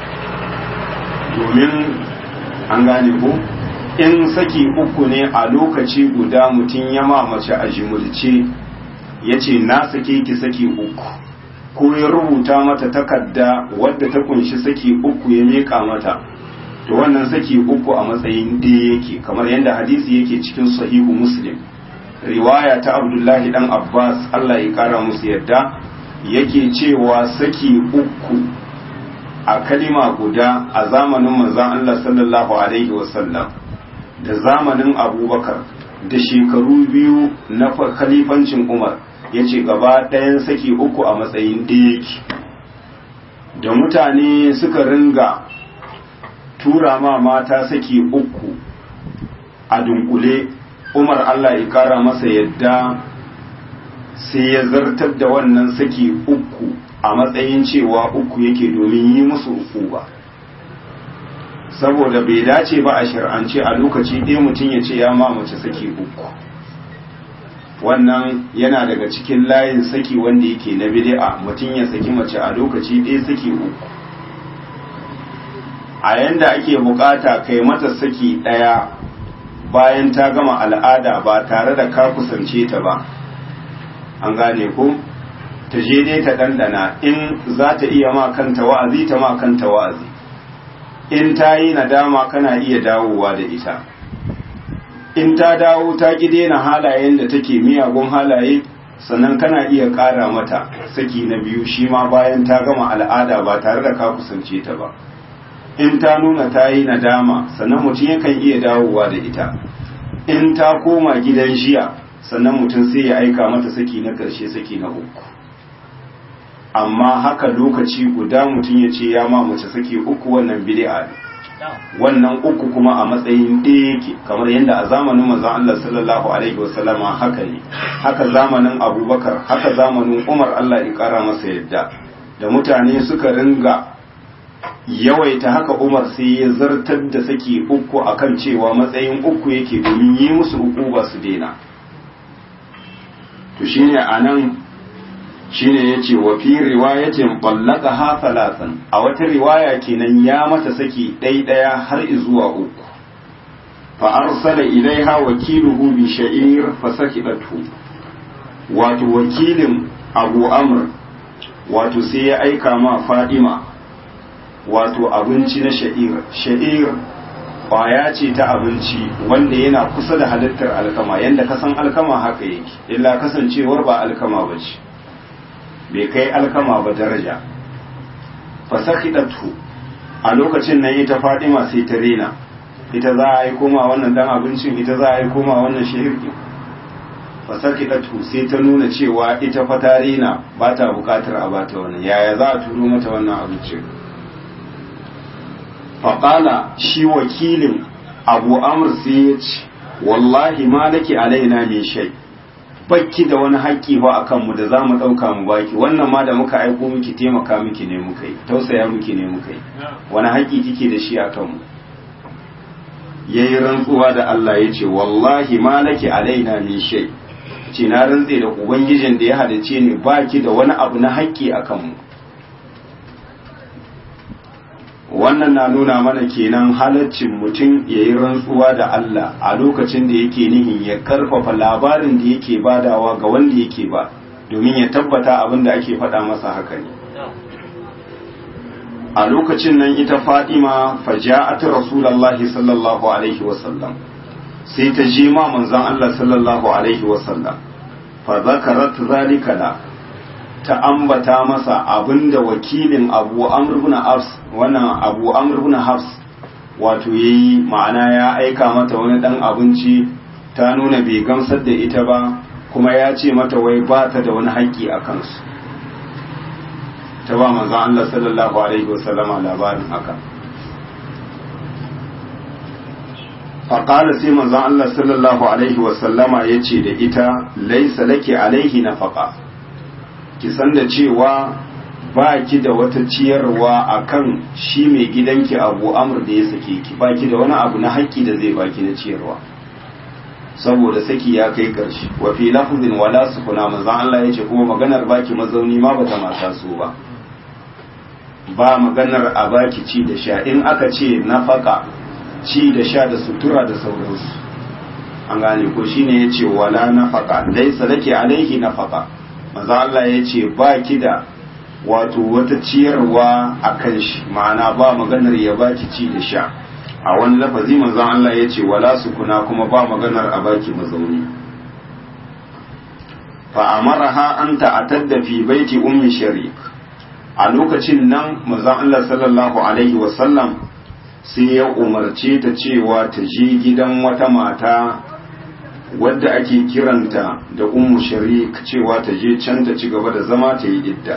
domin an gane ko in saki uku ne a lokaci guda mutum ya mace a jimulce ya ce na sake ki saki uku ko ya rubuta mata takarda wadda ta kunshi saki uku ya meka mata to wannan saki uku a matsayin ɗaya yake kamar yadda hadisi yake cikin sahihu muslim riwaya ta abdullahi dan abbas allah ya kara musu yadda yake cewa saki uku a kalima guda a zamanin manzon Allah sallallahu alaihi wasallam da zamanin abubakar da shekaru biyu na khalifancin umar ya ce gaba ɗayan saki uku a matsayin yake da mutane suka ringa tura ma mata saki uku a dunkule umar Allah ya kara masa yadda sai ya zartar da wannan saki uku a matsayin cewa uku yake domin yi musu uku ba saboda bai dace ba a shir'ance a lokaci ɗaya mutum ya ce ya mamace saki uku wannan yana daga cikin layin saki wanda yake na bid'a mutum ya saki mace a lokaci ɗaya saki uku a yanda ake bukata kai mata saki ɗaya bayan ta gama al'ada ba tare da ka kusance ta ba an gane ko ta je dai ta ɗanɗana in za ta iya ma kanta wa'azi ta ma kanta wa'azi in ta yi nadama kana iya dawowa da ita in ta dawo ta ki daina halayen da take miyagun halaye sannan kana iya ƙara mata saki na biyu shi ma bayan ta gama al'ada ba tare da ka kusance ta ba in ta nuna ta yi nadama sannan mutum yakan iya dawowa da ita in ta koma gidan jiya sannan mutum sai ya aika mata saki na ƙarshe saki na uku amma haka lokaci guda mutum ya ce ya ma mace saki uku wannan bid'a ne wannan uku kuma a matsayin ɗaya yake kamar yadda a zamanin manzon Allah sallallahu alaihi wasallama haka ne haka zamanin Abubakar haka zamanin Umar Allah ya kara masa yadda da mutane suka ringa yawaita haka Umar sai ya zartar da saki uku akan cewa matsayin uku yake domin yi musu uku ba su daina to shine anan shine yace wa fi riwayatin ha thalathan a wata riwaya kenan ya mata saki ɗai ɗaya har zuwa uku fa arsala ilaiha wakiluhu bi sha'ir fa sakidatu wato wakilin Abu Amr wato sai ya aika ma Fadima wato abinci na sha'ir sha'ir kwaya ce ta abinci wanda yana kusa da halittar alkama yanda kasan alkama haka yake illa kasancewar ba alkama ba ce bai kai alkama ba daraja fasakidatu a lokacin nan ita fadima sai ta rena ita za a yi koma wannan dan abincin ita za a yi koma wannan shahirki fasakidatu sai ta nuna cewa ita fa ta rena ba ta bukatar a bata wannan yaya za a turo mata wannan abincin faƙala shi wakilin abu amur sai ya ce wallahi ma nake alaina min shai bakki da wani haƙƙi ba a kanmu da za mu ɗauka mu baki wannan ma da muka aiko miki taimaka miki ne muka yi tausaya miki ne muka yi wani haƙƙi kike da shi a kanmu ya yi rantsuwa da Allah ya ce wallahi ma nake alaina min shai ce na rantse da ubangijin da ya hadace ni baki da wani abu na haƙƙi a kanmu wannan na nuna mana kenan halaccin mutum ya yi rantsuwa da Allah a lokacin da yake nihin ya karfafa labarin da yake badawa ga wanda yake ba domin ya tabbata abin da ake faɗa masa haka ne a lokacin nan ita Fatima faja'at Rasulullahi sallallahu alaihi wasallam sai ta je ma manzon Allah sallallahu alaihi wasallam fa zakarat zalika la ta ambata masa abinda wakilin abu amr ibn hafs wannan abu amr ibn hafs wato yayi ma'ana ya aika mata wani dan abinci ta nuna bai gamsar da ita ba kuma ya ce mata wai ba ta da wani haƙƙi a kansu ta ba manzon Allah sallallahu alaihi wasallama labarin haka faƙala sai manzon Allah sallallahu alaihi wasallama ya ce da ita laisa laki alaihi nafaqa ki san da cewa ba ki da wata ciyarwa a kan shi mai gidanki abu amur da ya sake ki ba ki da wani abu na haƙƙi da zai baki na ciyarwa saboda saki ya kai ƙarshe wa fi lafzin wala sukuna manzon Allah ya ce kuma maganar baki mazauni ma bata mata so ba ba maganar a baki ci da sha in aka ce nafaka ci da sha da sutura da sauransu an gane ko shine yace wala nafaka laysa laki alaihi nafaka manzo Allah ya ce ba ki da wato wata ciyarwa a kan shi ma'ana ba maganar ya baki ci da sha a wani lafazi manzo Allah ya ce wala sukuna kuma ba maganar a baki mazauni fa amaraha an ta'tadda fi baiti ummi sharik a lokacin nan manzo Allah sallallahu alaihi wasallam sai ya umarce ta cewa ta je gidan wata mata wadda ake kiranta da ummu sharik cewa ta je can ta ci gaba da zama ta yi idda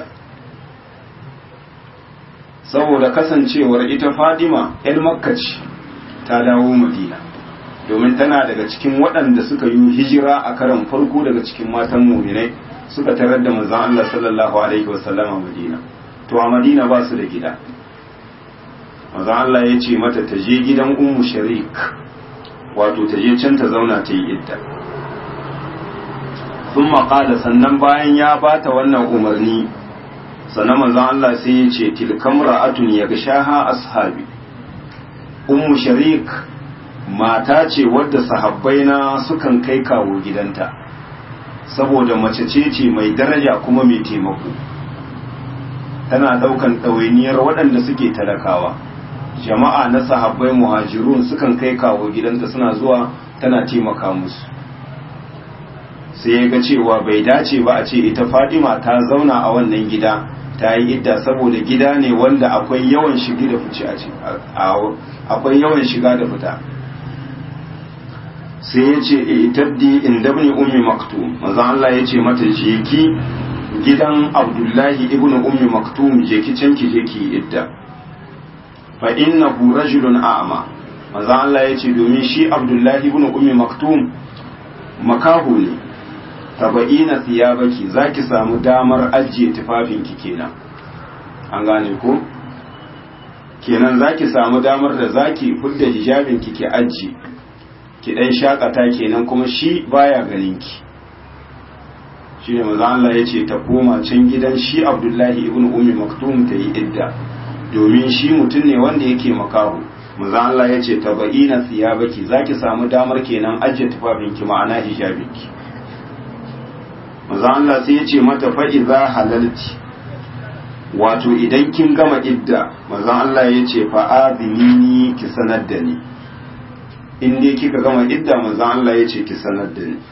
saboda kasancewar ita fadima yan makka ce ta dawo madina domin tana daga cikin waɗanda suka yi hijira a karan farko daga cikin matan muminai suka tarar da manzon Allah sallallahu alaihi wasallama madina to a madina ba su da gida manzon Allah ya ce mata ta je gidan ummu sharik wato ta je can ta zauna ta yi idda sun maƙala sannan bayan ya bata wannan umarni sannan manzon Allah sai ya ce tilkam ra'atun ya gashaha ashabi ummu sharik mata ce wadda sahabbai na sukan kai kawo gidanta saboda mace ce ce mai daraja kuma mai taimako tana daukan ɗawainiyar waɗanda suke talakawa jama'a na sahabbai muhajirun sukan kai kawo gidanta suna zuwa tana taimaka musu sai ya ga cewa bai dace ba a ce ita fadima ta zauna a wannan gida ta yi idda saboda gida ne wanda akwai yawan shigi da fice a akwai yawan shiga da fita sai ya ce itabdi inda ibn ummi maktum manzo Allah ya ce mata je ki gidan Abdullahi ibn ummi maktum je ki can ki je ki idda fa innahu rajulun a'ma manzo Allah ya ce domin shi Abdullahi ibn ummi maktum makahu ne taba'ina thiyabaki zaki samu damar ajiye tufafinki kenan an gane ko kenan zaki samu damar da zaki fudda hijabinki ki ajiye ki dan shakata kenan kuma shi baya ganin ki shine manzo Allah ya ce ta koma can gidan shi Abdullahi ibn Ummi Maktum ta yi idda domin shi mutum ne wanda yake makahu manzo Allah ya ce tabaina thiyabaki zaki samu damar kenan ajiye tufafinki ma'ana hijabinki manzo Allah sai ya ce mata fa idza halalti wato idan kin gama idda manzo Allah ya ce fa adinini ki sanar da ni in dai kika gama idda manzo Allah ya ce ki sanar da ni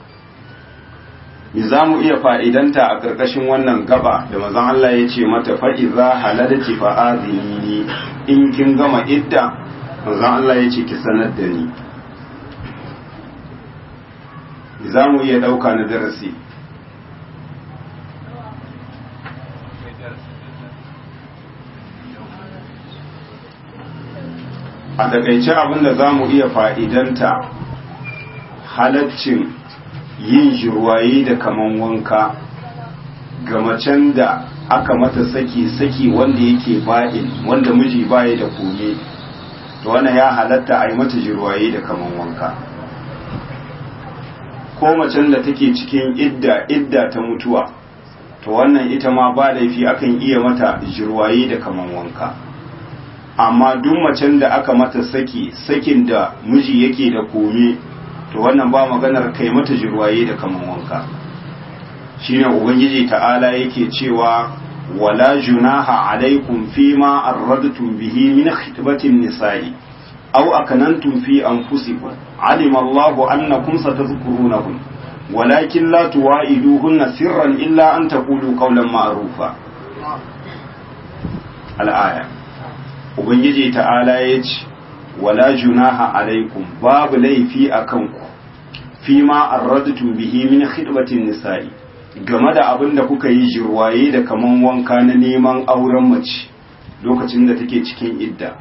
me za mu iya fa'idanta a ƙarƙashin wannan gaba da mazan Allah ya ce mata fa'iza halalci fa'azini in kin gama idda mazan Allah ya ce ki sanar da ni za mu iya ɗauka na darasi a takaice abinda za mu iya fa'idanta halaccin yin jirwaye da kaman wanka ga macen da aka mata saki saki wanda yake ba'in wanda miji baya da kome to wannan ya halatta a yi mata jirwaye da kaman wanka ko macen da take cikin idda idda ta mutuwa to wannan ita ma ba laifi akan iya mata jirwaye da kaman wanka amma duk macen da aka mata saki sakin da miji yake da kome to wannan ba maganar kai mata jirwaye da kaman wanka shine ubangiji ta'ala yake cewa wala junaha alaikum fima arradtum bihi min khitbatin nisa'i aw akanantum fi anfusikum alima Allahu annakum satadhkurunahum walakin la tuwa'iduhunna sirran illa an taqulu qawlan ma'rufa al-aya ubangiji ta'ala yace wala junaha alaikum babu laifi akan ku fima arradtum bihi min khidbatin nisa'i game da abin da kuka yi jirwaye da kaman wanka na neman auren mace lokacin da take cikin idda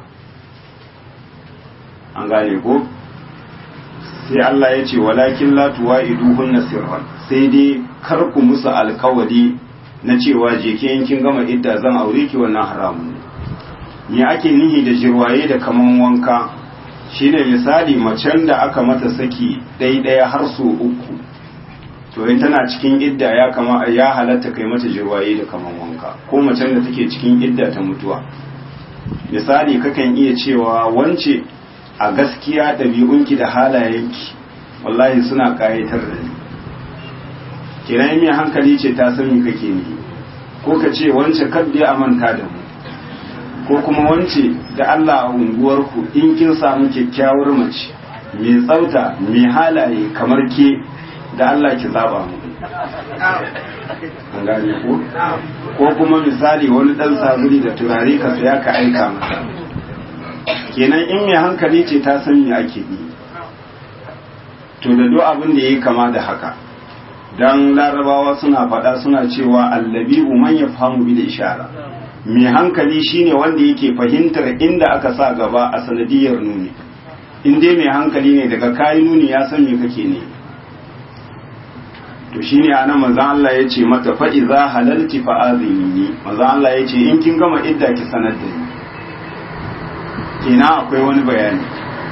an gane ko sai Allah ya ce walakin la tuwa'iduhunna sirran sai dai kar ku musu alkawari na cewa je ke yankin gama idda zan aure ki wannan haramun ne me ake nihi da jirwaye da kaman wanka shine misali macen da aka mata saki ɗaya har so uku to in tana cikin idda ya kama ya halatta kai mata jirwaye da kaman wanka ko macen da take cikin idda ta mutuwa misali kakan iya cewa wance a gaskiya ɗabi'unki da halayenki wallahi suna ƙayatar da ni kiran mai hankali ce ta san me kake ni ko ka ce wance kadda a manta da mu ko kuma wance da Allah a unguwarku in kin samu kyakkyawar mace mai tsauta mai halaye kamar ke da Allah ki zaba mu an gane ko ko kuma misali wani dan sabuli da turare ka saya ka aika masa kenan in mai hankali ce ta san me ake yi to da duk abin da yayi kama da haka dan larabawa suna faɗa suna cewa allabi man yafhamu bil ishara mai hankali shine wanda yake fahimtar inda aka sa gaba a sanadiyar nuni in dai mai hankali ne daga kayi nuni ya san me kake ne to shine anan manzon Allah ya ce mata fa iza halalti fa azini manzon Allah ya ce in kin gama idda ki sanar da ni kina akwai wani bayani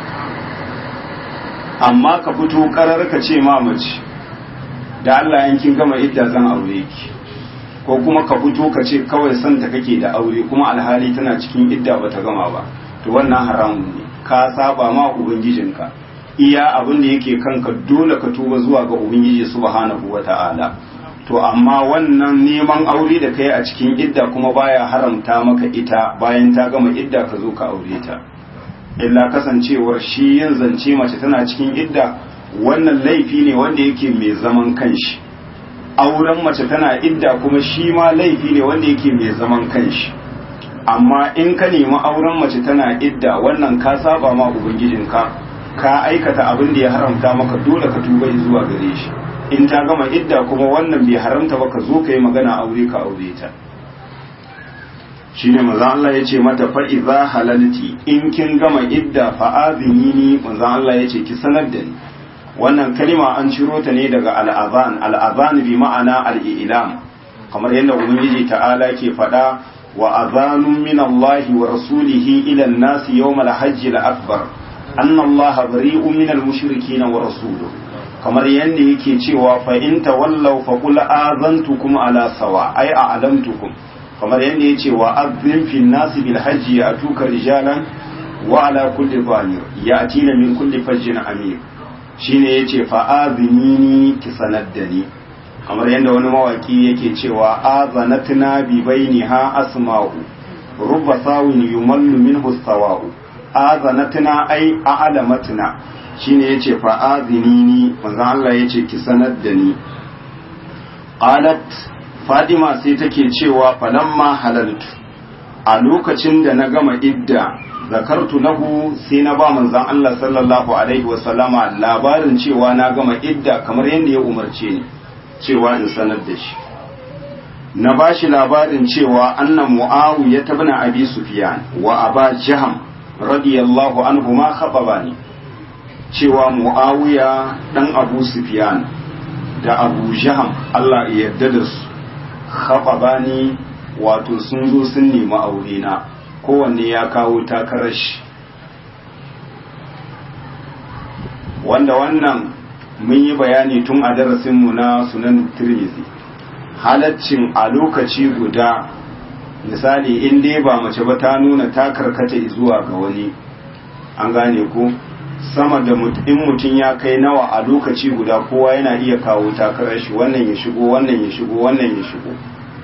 amma ka fito karar ka ce ma mace da Allah in kin gama idda zan aure ki ko kuma ka fito ka ce kawai son ta kake da aure kuma alhali tana cikin idda bata gama ba to wannan haramun ne ka saba ma ubangijinka iya abin da yake kanka dole ka tuba zuwa ga ubangiji subhanahu wata'ala to amma wannan neman aure da kai a cikin idda kuma baya haramta maka ita bayan ta gama idda ka zo ka aure ta illa kasancewar shi yin zance mace tana cikin idda wannan laifi ne wanda yake mai zaman kanshi auren mace tana idda kuma shi ma laifi ne wanda yake mai zaman kanshi amma in ka nemi auren mace tana idda wannan ka saba ma ubangijinka ka aikata abin da ya haramta maka dole ka tuba zuwa gare shi in ta gama idda kuma wannan bai haramta ba ka zo ka yi magana aure ka aure ta shine manzo Allah yace mata fa idza halalti in kin gama idda fa azinini manzo Allah yace ki sanar da ni wannan kalima an ciro ta ne daga al'azan al'azan bi ma'ana al'ilam kamar yadda ubangiji ta'ala ke faɗa wa azanun min Allah wa rasulihi ila an-nas yawm al-hajj al-akbar anna Allah bari'un min al-mushrikeen wa rasuluhu kamar yadda yake cewa fa in tawallaw fa qul azantukum ala sawa ay a'lamtukum kamar yadda yace wa azzim fi nasi bil hajji atuka rijalan wa ala kulli dhamir yatina min kulli fajjin amir shine yace fa azinini ki sanaddani kamar yadda wani mawaki yake cewa azanatna bi bainiha asma'u rubba sawin yumallu minhu sawa'u azanatna ay a'lamatna shine yace fa azinini manzo Allah yace ki sanar da ni qalat fadima sai take cewa falamma halaltu a lokacin da na gama idda zakartu lahu sai na ba manzon Allah sallallahu alaihi wasallama labarin cewa na gama idda kamar yadda ya umarce ni cewa in sanar da shi na ba shi labarin cewa annan mu'awiya ta bina abi sufyan wa aba jaham radiyallahu anhu ma khababani cewa mu'awiya dan abu sufyan da abu jaham Allah ya yarda da su khababani wato sun zo sun nemi aure na kowanne ya kawo takarar shi wanda wannan mun yi bayani tun a darasinmu na sunan tirmizi halaccin a lokaci guda misali in dai ba mace ba ta nuna ta karkata zuwa ga wani an gane ko sama da in mutum ya kai nawa a lokaci guda kowa yana iya kawo takarar shi wannan ya shigo wannan ya shigo wannan ya shigo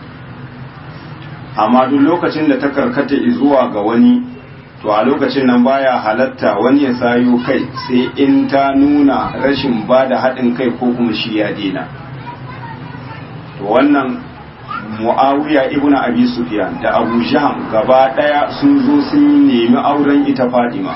amma duk lokacin da ta karkata zuwa ga wani to a lokacin nan baya halatta wani ya sayo kai sai in ta nuna rashin ba da haɗin kai ko kuma shi ya dena to wannan mu'awiya ibn abi sufyan da abu jaham gaba ɗaya sun zo sun nemi auren ita fadima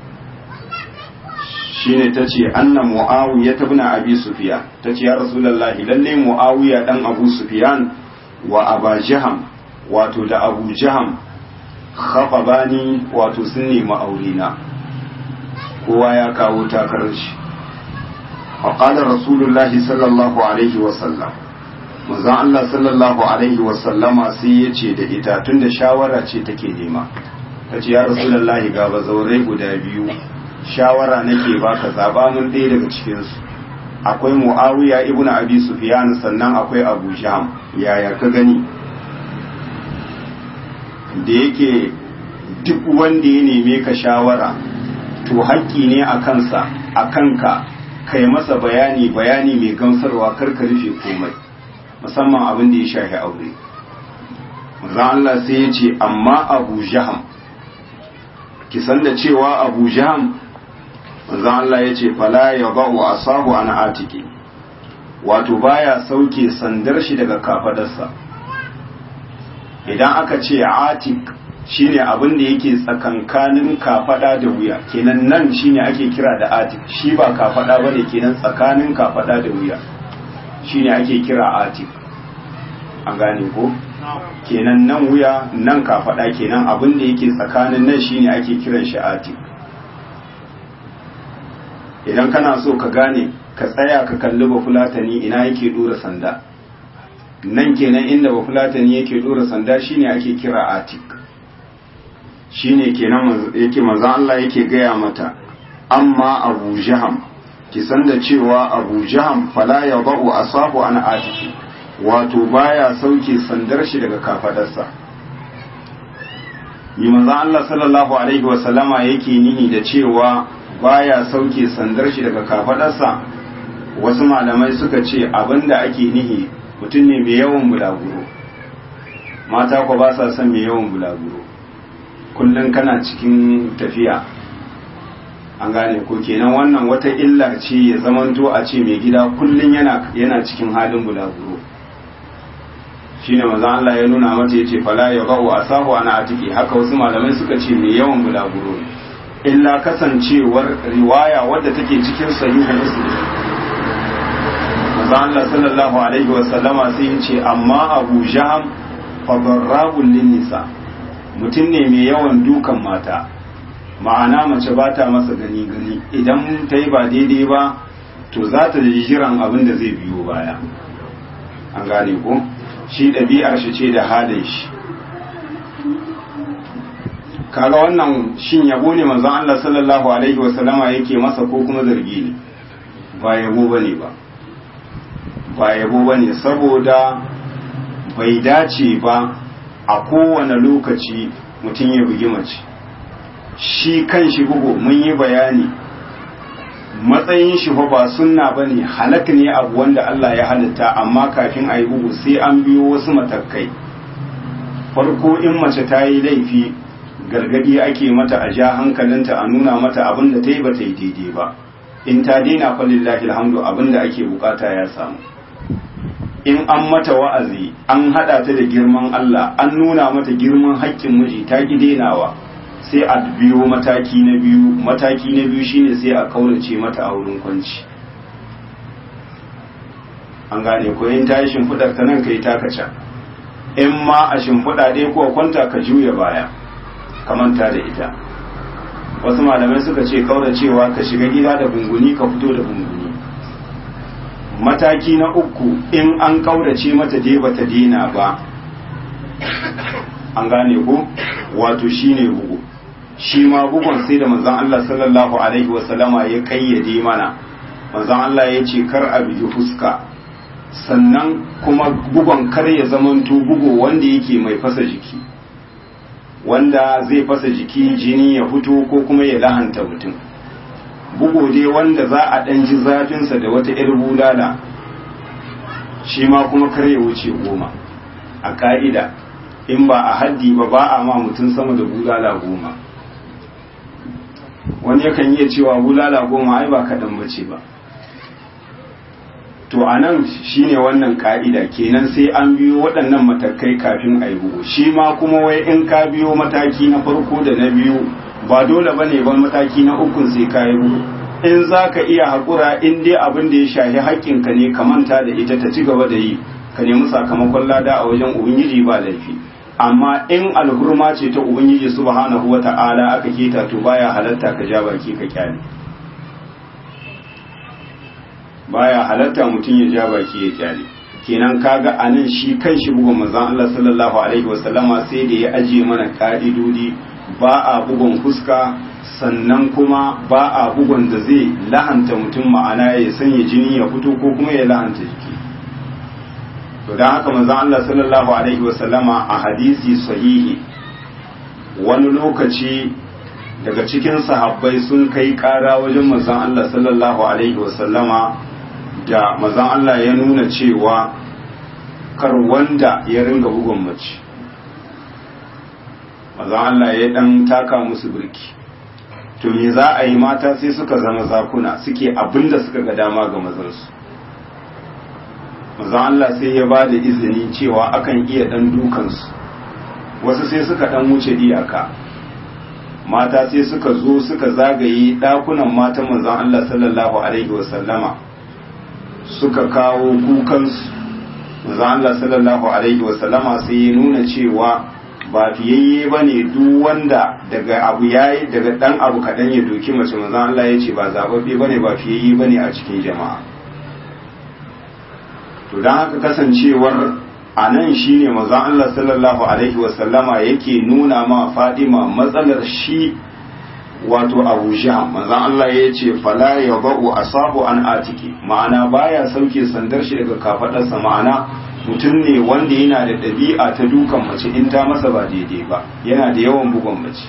shine ta ce anna mu'awiya ta ibn abi sufyan ta ce ya rasulullahi lalle mu'awiya dan abu sufyan wa aba jaham wato da abu jaham bani wato sun nemi aurena kowa ya kawo takarar shi faƙalar rasulullahi sallallahu alaihi wasallam manzon Allah sallallahu alaihi wasallama sai ya ce da ita tun da shawara ce take nema ta ce ya rasulullahi ga bazaurai guda biyu shawara nake baka zaba mun ɗaya daga cikinsu akwai mu'awiya ibn abi sufyan sannan akwai abu jam yaya ka gani da yake duk wanda ya neme ka shawara to haƙƙi ne a kansa a kanka kai masa bayani bayani mai gamsarwa karka rufe komai musamman abin da ya shafi aure manzon Allah sai ya ce amma Abu Jaham ki san da cewa Abu Jaham manzon Allah ya ce fala ya ba'u asabu an atiki wato baya sauke sandar shi daga kafadarsa idan aka ce atik shine abin da yake tsakankanin kafada da wuya kenan nan shine ake kira da atik shi ba kafada bane kenan tsakanin kafada da wuya shine ake kira atik an gane ko kenan nan wuya nan kafada kenan abin da yake tsakanin nan shine ake kiran shi atik idan kana so ka gane ka tsaya ka kalli bafulatani ina yake dora sanda nan kenan inda bafulatani yake dora sanda shine ake kira atik shine kenan yake manzon Allah yake gaya mata amma Abu Jaham ki san da cewa Abu Jaham fala yadau asabu an atiki wato baya sauke sandar shi daga kafadarsa yi manzon Allah sallallahu alaihi wa sallama yake nihi da cewa baya sauke sandar shi daga kafadarsa wasu malamai suka ce abinda ake nihi mutum ne mai yawan bulaguro mata ko ba sa son mai yawan bulaguro kullum kana cikin tafiya an gane ko kenan wannan wata illa ce ya zamanto a ce mai gida kullum yana yana cikin halin bulaguro shine maza Allah ya nuna mata yace fala ya ba'u asahu ana atiki haka wasu malamai suka ce mai yawan bulaguro illa kasancewar riwaya wadda take cikin sahihu muslim maza Allah sallallahu alaihi wa sallama sai ya ce amma Abu Jaham fa darrabul nisa mutum ne mai yawan dukan mata ma'ana mace ba ta masa gani gani idan ta yi ba daidai ba to za ta ji jiran abin da zai biyo baya an gane ko shi ɗabi'ar shi ce da halin shi kaga wannan shin yabo ne manzon Allah sallallahu alaihi wasallama yake masa ko kuma zargi ne ba yabo bane ba ba yabo bane saboda bai dace ba a kowane lokaci mutum ya bugi mace shi kan shi bugu mun yi bayani matsayin shi fa ba sunna bane halak ne abu wanda Allah ya halitta amma kafin a yi bugu sai an biyo wasu matakai farko in mace ta yi laifi gargadi ake mata a ja hankalinta a nuna mata abin da ta yi ba ta yi daidai ba in ta daina falillahi alhamdu abin da ake bukata ya samu in an mata wa'azi an hada ta da girman Allah an nuna mata girman haƙƙin miji ta ki denawa sai a biyo mataki na biyu mataki na biyu shine sai a kaurace mata a wurin kwanci an gane ko in ta yi shimfiɗar ta nan kai ta kaca in ma a shimfiɗa ɗaya ko kwanta ka juya baya ka manta da ita wasu malamai suka ce kauracewa ka shiga gida da bunguni ka fito da bunguni mataki na uku in an kaurace mata dai bata dena ba an gane ko wato shine bugu shi ma bugun sai da manzon Allah sallallahu alaihi wasallama ya kayyade mana manzon Allah ya ce kar a bigi fuska sannan kuma bugon kar ya zamanto bugu wanda yake mai fasa jiki wanda zai fasa jiki jini ya fito ko kuma ya lahanta mutum bugu dai wanda za a ɗan ji zafinsa da wata 'yar bulala shi ma kuma kar ya wuce goma a ƙa'ida in ba a haddi ba ba a ma mutum sama da bulala goma wani yakan iya cewa bulala goma ai ba kaɗan bace ba to a nan shi ne wannan ka'ida kenan sai an biyo waɗannan matakai kafin a yi bugu shi ma kuma wai in ka biyo mataki na farko da na biyu ba dole ba ne ba mataki na ukun sai ka yi bugu in za ka iya haƙura in dai abin da ya shahi haƙƙinka ne ka manta da ita ta ci gaba da yi ka nemi sakamakon lada a wajen ubangiji ba laifi amma in alhurma ce ta ubangiji subhanahu wata'ala aka keta to baya halatta ka ja baki ka kyale baya halatta mutum ya ja baki ya kyale kenan kaga anan shi kan shi bugun manzon Allah sallallahu alaihi wasallama sai da ya aje mana ka'idodi ba a bugun fuska sannan kuma ba a bugun da zai lahanta mutum ma'ana ya sanya jini ya fito ko kuma ya lahanta jiki to dan haka manzon Allah sallallahu alaihi wasallama a hadisi sahihi wani lokaci daga cikin sahabbai sun kai kara wajen manzon Allah sallallahu alaihi wasallama da mazan Allah ya nuna cewa kar wanda ya ringa bugun mace mazan Allah ya dan taka musu birki to me za a yi mata sai suka zama zakuna suke abinda suka ga dama ga mazansu mazan Allah sai ya ba da izini cewa akan iya dan dukansu wasu sai suka dan wuce iyaka mata sai suka zo suka zagaye dakunan matan manzon Allah sallallahu alaihi wasallama suka kawo kukansu manzo Allah sallallahu alaihi wasallama sai ya nuna cewa ba fiyayye bane duk wanda daga abu yayi daga dan abu kadan ya doki mace manzo Allah ya ce ba zababbe bane ba fiyayye bane a cikin jama'a to dan haka kasancewar a nan shine manzo Allah sallallahu alaihi wasallama yake nuna ma Fadima matsalar shi wato abu jam manzan Allah ya ce fala ya ba'u asabu an atiki ma'ana baya sauke sandar shi daga kafadarsa ma'ana mutum ne wanda yana da ɗabi'a ta dukan mace in ta masa ba daidai ba yana da yawan bugon mace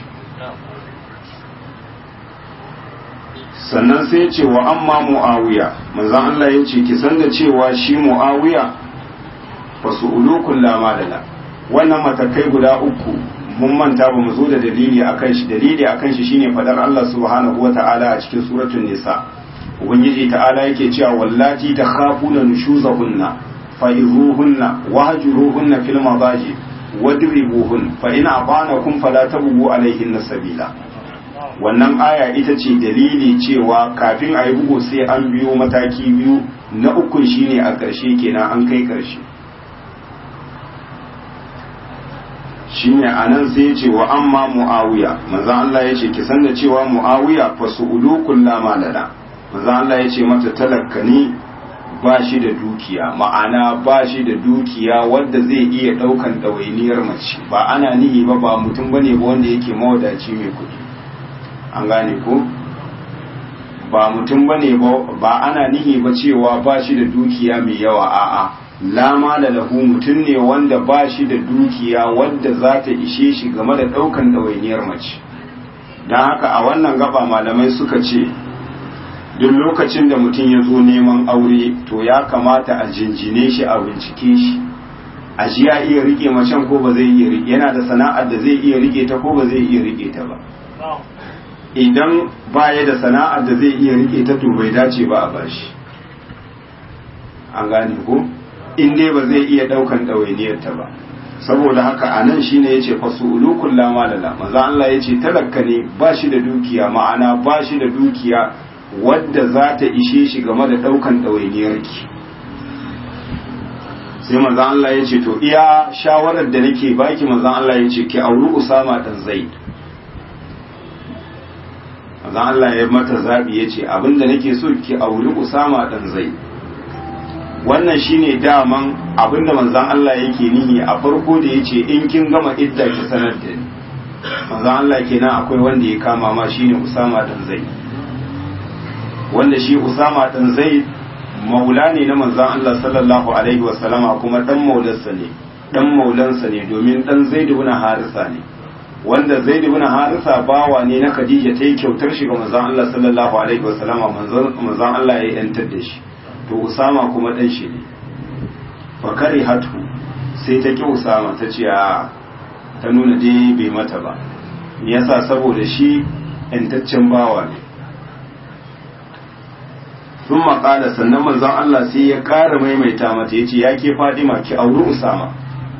sannan sai ce wa amma mu'awiya manzan Allah ya ce ki san da cewa shi mu'awiya fasu ulukun lamalala wannan matakai guda uku mun manta ba mu zo da dalili akan shi dalili akan shi shine fadar Allah subhanahu wata'ala a cikin suratul nisa ubangiji ta'ala yake cewa wallati takhafuna nushuzahunna fa'izuhunna wahjuruhunna fil madaji wadribuhun fa in abanakum fala tabghu alaihinna sabila wannan aya ita ce dalili cewa kafin a yi bugu sai an biyo mataki biyu na ukun shine a ƙarshe kenan an kai ƙarshe shine anan sai ya ce wa amma muawiya manzo Allah ya ce ki san da cewa muawiya fa su'ulu kullama lana manzo Allah ya ce mata talakkani ba shi da dukiya ma'ana ba shi da dukiya wanda zai iya daukan ɗawainiyar mace ba ana nihi ba ba mutum bane ba wanda yake mawadaci mai kuɗi an gane ko ba mutum bane ba ana nihi ba cewa ba shi da dukiya mai yawa a'a lama da lahu mutum ne wanda ba shi da dukiya wadda za ta ishe shi game da ɗaukan ɗawainiyar mace don haka a wannan gaba malamai suka ce duk lokacin da mutum ya zo neman aure to ya kamata a jinjine shi a bincike shi a ji ya iya rike macen ko ba zai iya rike yana da sana'ar da zai iya rike ta ko ba zai iya rike ta ba idan baya da sana'ar da zai iya rike ta to bai dace ba a bashi an gane ko in dai ba zai iya daukan ɗawainiyar ta ba saboda haka a nan shine yace fasulu kullama lala manzo Allah yace talakka ne ba shi da dukiya ma'ana ba shi da dukiya wadda za ta ishe shi game da daukan ɗawainiyarki sai manzan Allah ya ce to iya shawarar da nake baki manzan Allah ya ce ki auri Usama dan Zaid manzan Allah ya mata zabi ya ce abinda nake so ki auri Usama dan Zaid wannan shine daman abinda manzan Allah yake nihi a farko da yace in kin gama idda ki sanar da ni manzan Allah kenan akwai wanda ya kama ma shine Usama dan Zaid wanda shi Usama dan Zaid maula ne na manzan Allah sallallahu alaihi wasallama kuma dan maulansa ne dan maulansa ne domin dan Zaid ibn Harisa ne wanda Zaid ibn Harisa bawa ne na Khadija ta yi kyautar shi ga manzan Allah sallallahu alaihi wasallama manzan Allah ya yantar da shi to Usama kuma dan shi ne fakari hatu sai ta ki Usama ta ce a ta nuna dai bai mata ba me yasa saboda shi yantaccen bawa ne sun maƙala sannan manzon Allah sai ya ƙara maimaita mata ya ce ya ke fadima ki auri usama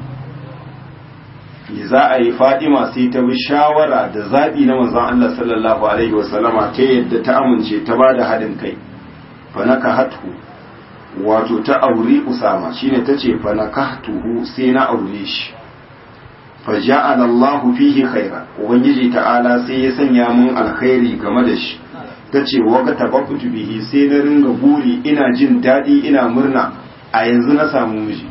ya za a yi fadima sai ta bi shawara da zaɓi na manzon Allah sallallahu alaihi wasallama ta yadda ta amince ta ba da haɗin kai fanaka hatu wato ta auri usama shine ta ce fanaka tuhu sai na aure shi fa ja'ala Allahu fihi khaira ubangiji ta'ala sai ya sanya mun alkhairi game da shi ta ce waka tabakutu bihi sai na ringa buri ina jin daɗi ina murna a yanzu na samu miji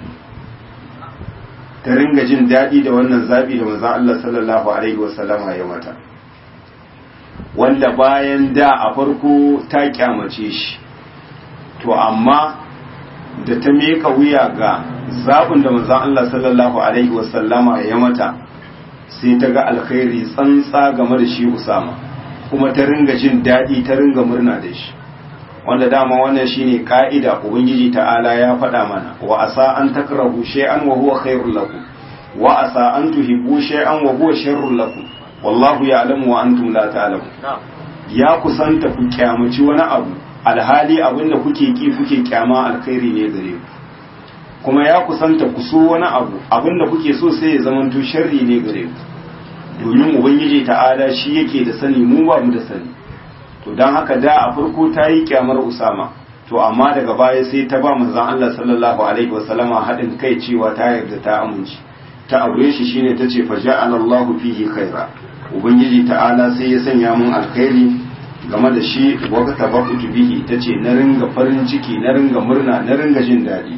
ta ringa jin daɗi da wannan zaɓi da manzon Allah sallallahu alaihi wasallama ya mata wanda bayan da a farko ta kyamace shi to amma da ta meka wuya ga zaɓin da manzon Allah sallallahu alaihi wasallama ya mata sai ta ga alkhairi tsantsa game da shi Usama kuma ta ringa jin daɗi ta ringa murna da shi wanda dama wannan shine ka'ida ubangiji ta'ala ya faɗa mana wa asa an takrahu shay'an wa huwa khairul lakum wa asa an tuhibbu shay'an wa huwa sharrul lakum wallahu ya'lamu wa antum la ta'lamun ya kusanta ku kyamaci wani abu alhali abinda kuke ki kuke kyama alkhairi ne gare ku kuma ya kusanta ku so wani abu abinda kuke so sai ya zamanto sharri ne gare ku domin ubangiji ta'ala shi yake da sani mu ba mu da sani to don haka da a farko ta yi kyamar usama to amma daga baya sai ta ba manzon Allah sallallahu alaihi wasallama haɗin kai cewa ta yarda ta amince ta aure shi shine ta ce faja'ala Allah fihi khaira ubangiji ta'ala sai ya sanya mun alkhairi game da shi waka tabakutu bihi tace na ringa farin ciki na ringa murna na ringa jin daɗi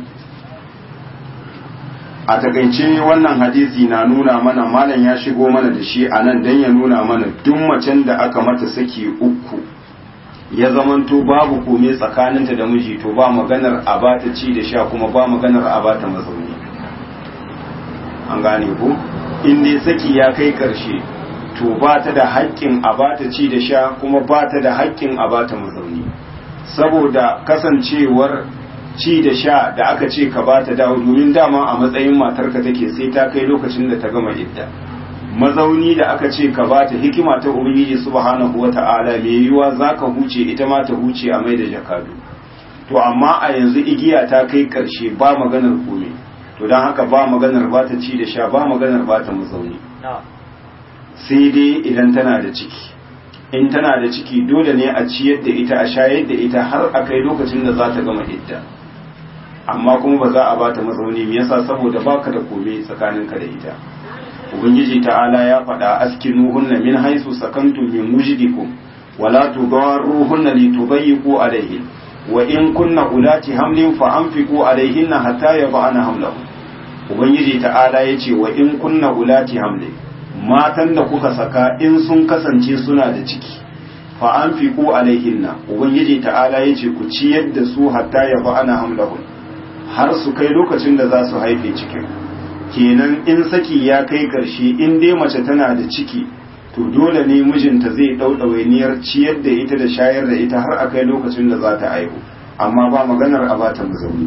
a takaice wannan hadisi na nuna mana malam ya shigo mana da shi a nan don ya nuna mana duk macen da aka mata saki uku ya zamanto babu kome tsakaninta da miji to ba maganar a bata ci da sha kuma ba maganar a bata mazauni an gane ku in dai saki ya kai karshe to ba ta da haƙƙin a bata ci da sha kuma ba ta da haƙƙin a bata mazauni saboda kasancewar ci da sha da aka ce ka ba ta dawo domin dama a matsayin matarka take sai ta kai lokacin da ta gama idda mazauni da aka ce ka ba ta hikima ta ubangiji subhanahu wata'ala mai yiwuwa zaka huce ita ma ta huce a mai da jakadu to amma a yanzu igiya ta kai karshe ba maganar kome to don haka ba maganar ba ta ci da sha ba maganar ba ta mazauni sai dai idan tana da ciki in tana da ciki dole ne a ciyar da ita a shayar da ita har a kai lokacin da za ta gama idda amma kuma ba za a ba ta mazauni me yasa saboda baka da kome tsakaninka da ita ubangiji ta'ala ya faɗa askinuhunna min haisu sakantum min wujdikum wala tudarruhunna litudayyiqu alayhin wa in kunna ulati hamlin fa anfiqu alayhinna hatta yab'ana hamlahum ubangiji ta'ala yace wa in kunna ulati hamlin matan da kuka saka in sun kasance suna da ciki fa anfiqu alaihinna ubangiji ta'ala yace ku ciyar da su hatta ya fa ana hamlahun har su kai lokacin da za su haife cikin kenan in saki ya kai karshe in dai mace tana da ciki to dole ne mijinta zai ɗau ɗawainiyar ciyar da ita da shayar da ita har a kai lokacin da za ta haihu amma ba maganar a bata mazauni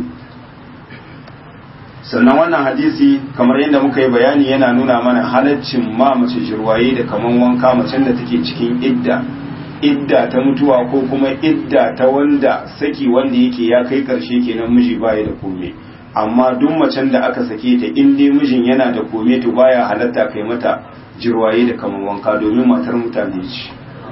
sannan wannan hadisi kamar yadda muka yi bayani yana nuna mana halaccin ma mace jirwaye da kaman wanka macen da take cikin idda idda ta mutuwa ko kuma idda ta wanda saki wanda yake ya kai karshe kenan miji baya da kome amma duk macen da aka sake ta in dai mijin yana da kome to baya halatta kai mata jirwaye da kaman wanka domin matar mutane ce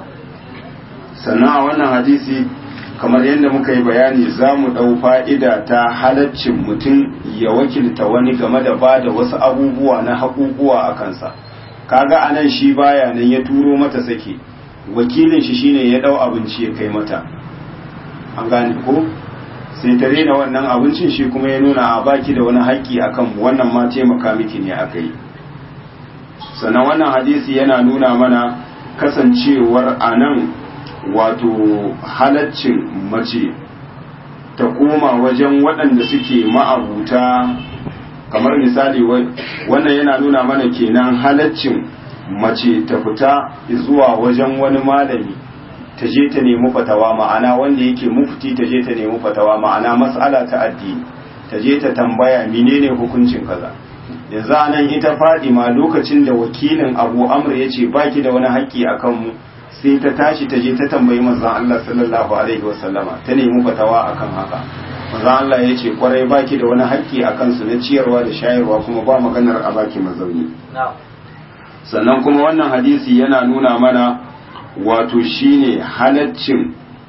sannan a wannan hadisi kamar yadda muka yi bayani za mu ɗau fa'ida ta halaccin mutum ya wakilta wani game da ba da wasu abubuwa na haƙuƙuwa a kansa kaga a nan shi baya nan ya turo mata sake wakilin shi shine ya ɗau abinci ya kai mata an gane ko sai ta rena wannan abincin shi kuma ya nuna a baki da wani haƙƙi a kanmu wannan ma taimaka miki ne aka yi sannan wannan hadisi yana nuna mana kasancewar a nan wato halaccin mace ta koma wajen waɗanda suke ma'abuta kamar misali wannan yana nuna mana kenan halaccin mace ta fita zuwa wajen wani malami ta je ta nemi fatawa ma'ana wanda yake mufti ta je ta nemi fatawa ma'ana mas'ala ta addini ta je ta tambaya menene hukuncin kaza yanzu anan ita ma lokacin da wakilin abu amr ya ce baki da wani haƙƙi a kanmu sai ta tashi ta je ta tambayi manzon Allah sallallahu alaihi wasallama ta nemi fatawa akan haka manzon Allah ya ce kwarai baki da wani haƙƙi a kansu na ciyarwa da shayarwa kuma ba maganar a baki mazauni sannan kuma wannan hadisi yana nuna mana wato shine halaccin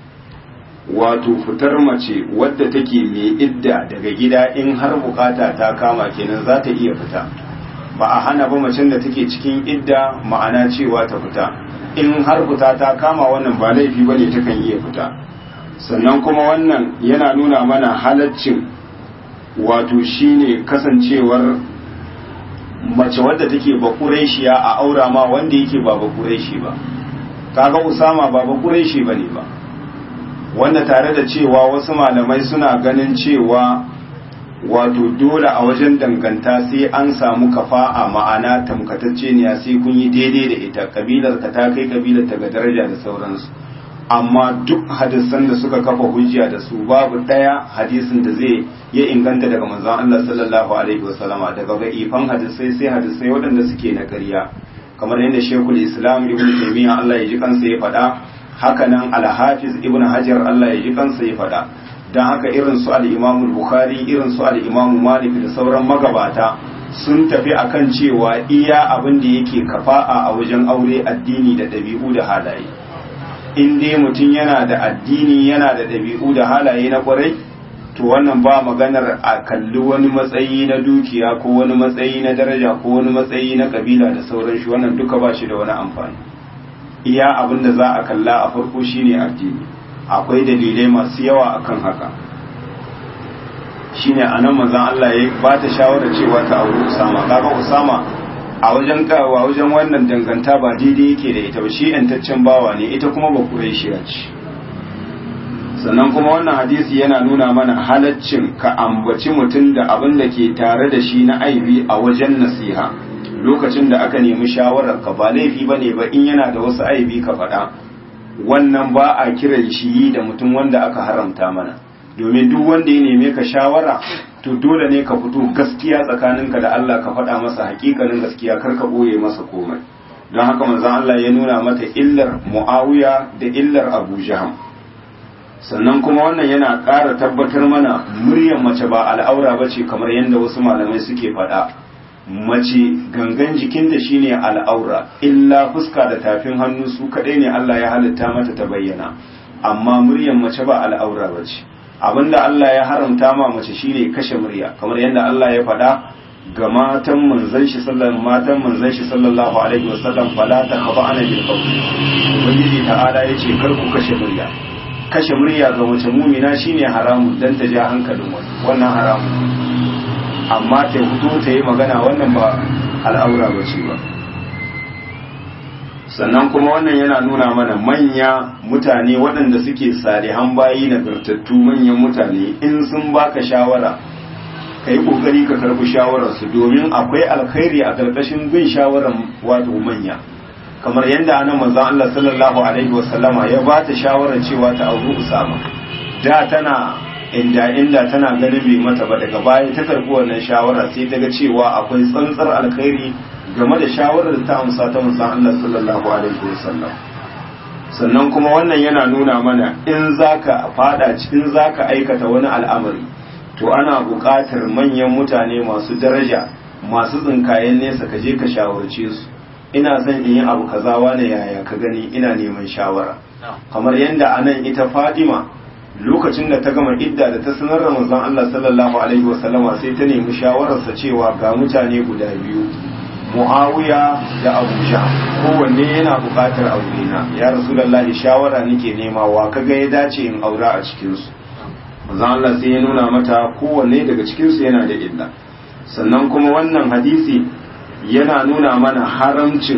wato fitar mace wadda take mai idda daga gida in har bukata ta kama kenan za ta iya fita ba a hana ba macen da take cikin idda ma'ana cewa ta fita in har fita ta kama wannan ba laifi ba ne takan iya fita sannan kuma wannan yana nuna mana halaccin wato shine kasancewar mace wadda take bakureshiya a aura ma wanda yake ba bakureshi ba kaga usama ba bakureshi bane ba wanda tare da cewa wasu malamai suna ganin cewa wato dole a wajen danganta sai an samu kafa'a ma'ana tamkatacce ne sai kun yi daidai da ita kabilar ka ta kai kabilar ta ga daraja da sauransu amma duk hadisan da suka kafa hujja da su babu daya hadisin da zai ya inganta daga manzon Allah sallallahu alaihi wasallama daga ga ifan hadisai sai hadisai waɗanda suke na ƙarya kamar yadda Sheikhul Islam Ibn Taymiyyah Allah ya ji kansa ya faɗa hakanan Al-Hafiz Ibn Hajar Allah ya ji kansa ya faɗa dan haka irin su al-Imam Bukhari irin su al-Imam Malik da sauran magabata sun tafi akan cewa iya abin da yake kafa'a a wajen aure addini da ɗabi'u da halaye in dai mutum yana da addini yana da ɗabi'u da halaye na ƙwarai to wannan ba maganar a kalli wani matsayi na dukiya ko wani matsayi na daraja ko wani matsayi na kabila da sauran shi wannan duka ba shi da wani amfani iya abin da za a kalla a farko shine addini akwai dalilai masu yawa akan haka shine anan manzon Allah ya ba ta shawara cewa ta auri Usama kaga Usama a wajen kawa wajen wannan danganta ba daidai yake da ita ba shi yantaccen bawa ne ita kuma ba Qurayshiya ce sannan kuma wannan hadisi yana nuna mana halaccin ka ambaci mutum da abin da ke tare da shi na aibi a wajen nasiha lokacin da aka nemi shawarar ka ba laifi ba ne ba in yana da wasu aibi ka faɗa wannan ba a kiran shi da mutum wanda aka haramta mana domin duk wanda ya neme ka shawara to dole ne ka fito gaskiya tsakaninka da Allah ka faɗa masa hakikanin gaskiya kar ka ɓoye masa komai don haka manzon Allah ya nuna mata illar Muawiya da illar Abu Jaham sannan kuma wannan yana ƙara tabbatar mana muryar mace ba al'aura ba ce kamar yadda wasu malamai suke faɗa mace gangan jikinta shine al'aura illa fuska da tafin hannu su kaɗai ne Allah ya halitta mata ta bayyana amma muryar mace ba al'aura ba ce abinda Allah ya haramta ma mace shine kashe murya kamar yadda Allah ya faɗa ga matan manzon shi sallallahu matan manzon shi sallallahu alaihi wasallam fala ta khaba ana bil qawl ubangiji ta'ala yace kar ku kashe murya kashe murya ga mace mumina shine haramun dan ta ja hankalin wani wannan haramun amma ta fito ta yi magana wannan ba al'aura ba ce ba sannan kuma wannan yana nuna mana manya mutane waɗanda suke salihan bayi nagartattu manyan mutane in sun baka shawara ka yi ƙoƙari ka karɓi shawararsu domin akwai alkhairi a ƙarƙashin bin shawarar wato manya kamar yadda anan manzon Allah sallallahu alaihi wasallama ya ba ta shawarar cewa ta auri Usama da tana inda inda tana ganin bai mata ba daga baya ta karɓi wannan shawara sai ta ga cewa akwai tsantsar alkhairi game da shawarar ta amsa ta manzon Allah sallallahu alaihi wasallam sannan kuma wannan yana nuna mana in zaka fada cikin zaka aikata wani al'amari to ana buƙatar manyan mutane masu daraja masu tsinkayen nesa ka je ka shawarce su ina son in yi abu kaza wane yaya ka gani ina neman shawara kamar yadda anan ita Fadima lokacin da ta gama idda da ta sanar da manzon Allah sallallahu alaihi wasallama sai ta nemi shawararsa cewa ga mutane guda biyu Muawiya da Abu Jahl kowanne yana buƙatar aure na ya Rasulullahi shawara nake nema wa kaga ya dace in aura a cikin su manzon Allah sai ya nuna mata kowanne daga cikin su yana da illa sannan kuma wannan hadisi yana nuna mana haramcin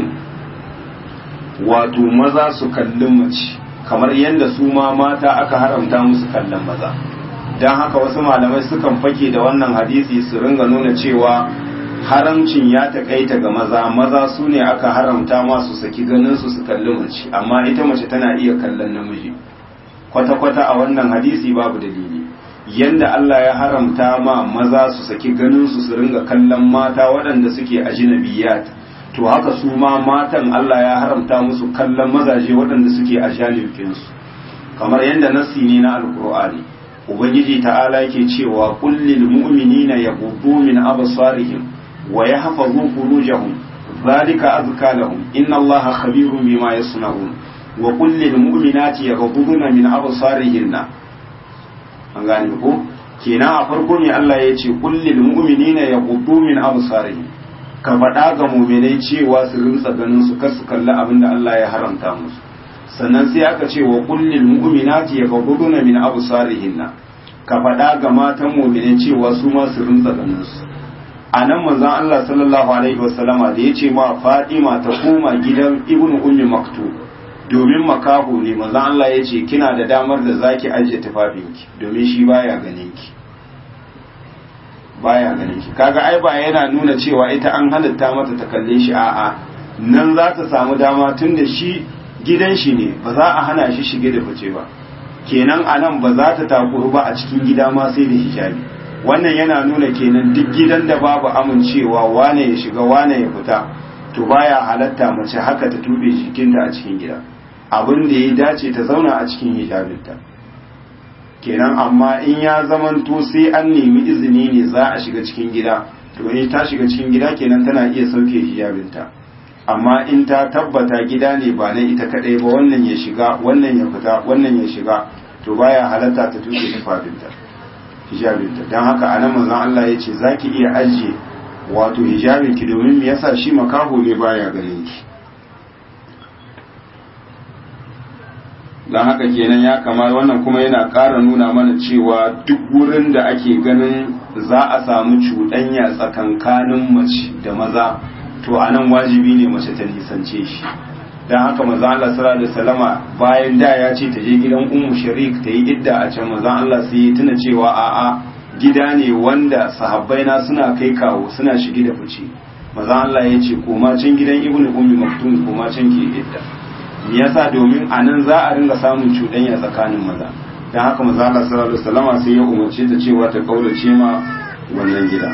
wato maza su kalli mace kamar yadda su ma mata aka haramta musu kallon maza don haka wasu malamai sukan fake da wannan hadisi su ringa nuna cewa haramcin ya taƙaita ga maza maza su ne aka haramta masu saki ganin su su kalli mace amma ita mace tana iya kallon namiji kwata-kwata a wannan hadisi babu dalili yanda Allah ya haramta ma maza su saki ganin su su ringa kallon mata waɗanda suke ajinabiyat to haka su ma matan Allah ya haramta musu kallon mazaje waɗanda suke a janibinsu kamar yadda nassi ne na alkur'ani ubangiji ta'ala yake cewa kullil mu'minina yaghuddu min absarihim wa yahfazu furujahum zalika azka lahum inna allaha khabirun bima yasna'un wa kullil mu'minati yaghudduna min absarihinna an gane ko kenan a farko ne Allah ya ce kullil mu'minina yaghuddu min absarihim ka faɗa ga muminai cewa su rinsa ganin su kar su kalli abin da Allah ya haramta musu sannan sai aka ce wa kullil mu'minati yaghudduna min absarihinna ka faɗa ga matan muminai cewa su ma su rinsa ganin su anan manzon Allah sallallahu alaihi wasallama da yace ma Fatima ta koma gidan Ibn Ummi Maktub domin makaho ne manzon Allah yace kina da damar da zaki ajiye tufafinki domin shi baya ganin ki baya ganin ki kaga ai ba yana nuna cewa ita an halitta mata ta kalle shi a'a nan za ta samu dama tun da shi gidan shi ne ba za a hana shi shige da fice ba kenan a nan ba za ta takuru ba a cikin gida ma sai da hijabi wannan yana nuna kenan duk gidan da babu amincewa wane ya shiga wane ya fita to baya halatta mace haka ta tube jikinta a cikin gida abin da ya dace ta zauna a cikin hijabinta kenan amma in ya zamanto sai an nemi izini ne za a shiga cikin gida to in ta shiga cikin gida kenan tana iya sauke hijabinta amma in ta tabbata gida ne ba na ita kadai ba wannan ya shiga wannan ya fita wannan ya shiga to baya halatta ta tuke tufafinta hijabinta don haka anan manzon Allah ya ce zaki iya ajiye wato hijabinki domin me yasa shi makaho ne baya ganin ki don haka kenan ya kama wannan kuma yana ƙara nuna mana cewa duk wurin da ake ganin za a samu cuɗanya tsakankanin mace da maza to a nan wajibi ne mace ta nisance shi don haka maza Allah sallallahu alaihi wasallama bayan da ya ce ta je gidan ummu sharik ta yi idda a can maza Allah sai ya tuna cewa a'a gida ne wanda sahabbai na suna kai kawo suna shige da fice maza Allah ya ce koma can gidan ibnu ummi maktum koma can ke idda me yasa domin a nan za a ringa samun cuɗanya tsakanin maza don haka maza Allah sallallahu alaihi wasallama sai ya umarce ta cewa ta kaurace ma wannan gida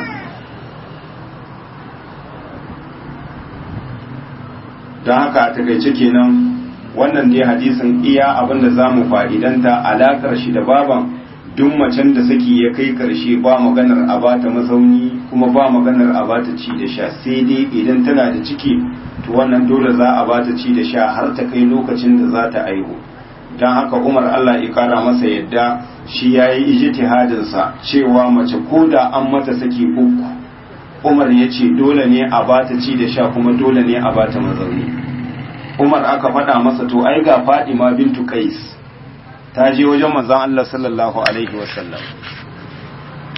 don haka a takaice kenan wannan dai hadisin iya abin da za mu fa'idanta alaƙar shi da baban duk macen da saki ya kai ƙarshe ba maganar a bata mazauni kuma ba maganar a bata ci da sha sai dai idan tana da ciki to wannan dole za a bata ci da sha har ta kai lokacin da za ta aihu don haka umar allah ya kara masa yadda shi ya yi ijtihadinsa cewa mace ko da an mata saki uku umar ya ce dole ne a bata ci da sha kuma dole ne a bata mazauni umar aka faɗa masa to ai ga fadima bintu kais ta je wajen manzon allah sallallahu alaihi wasallam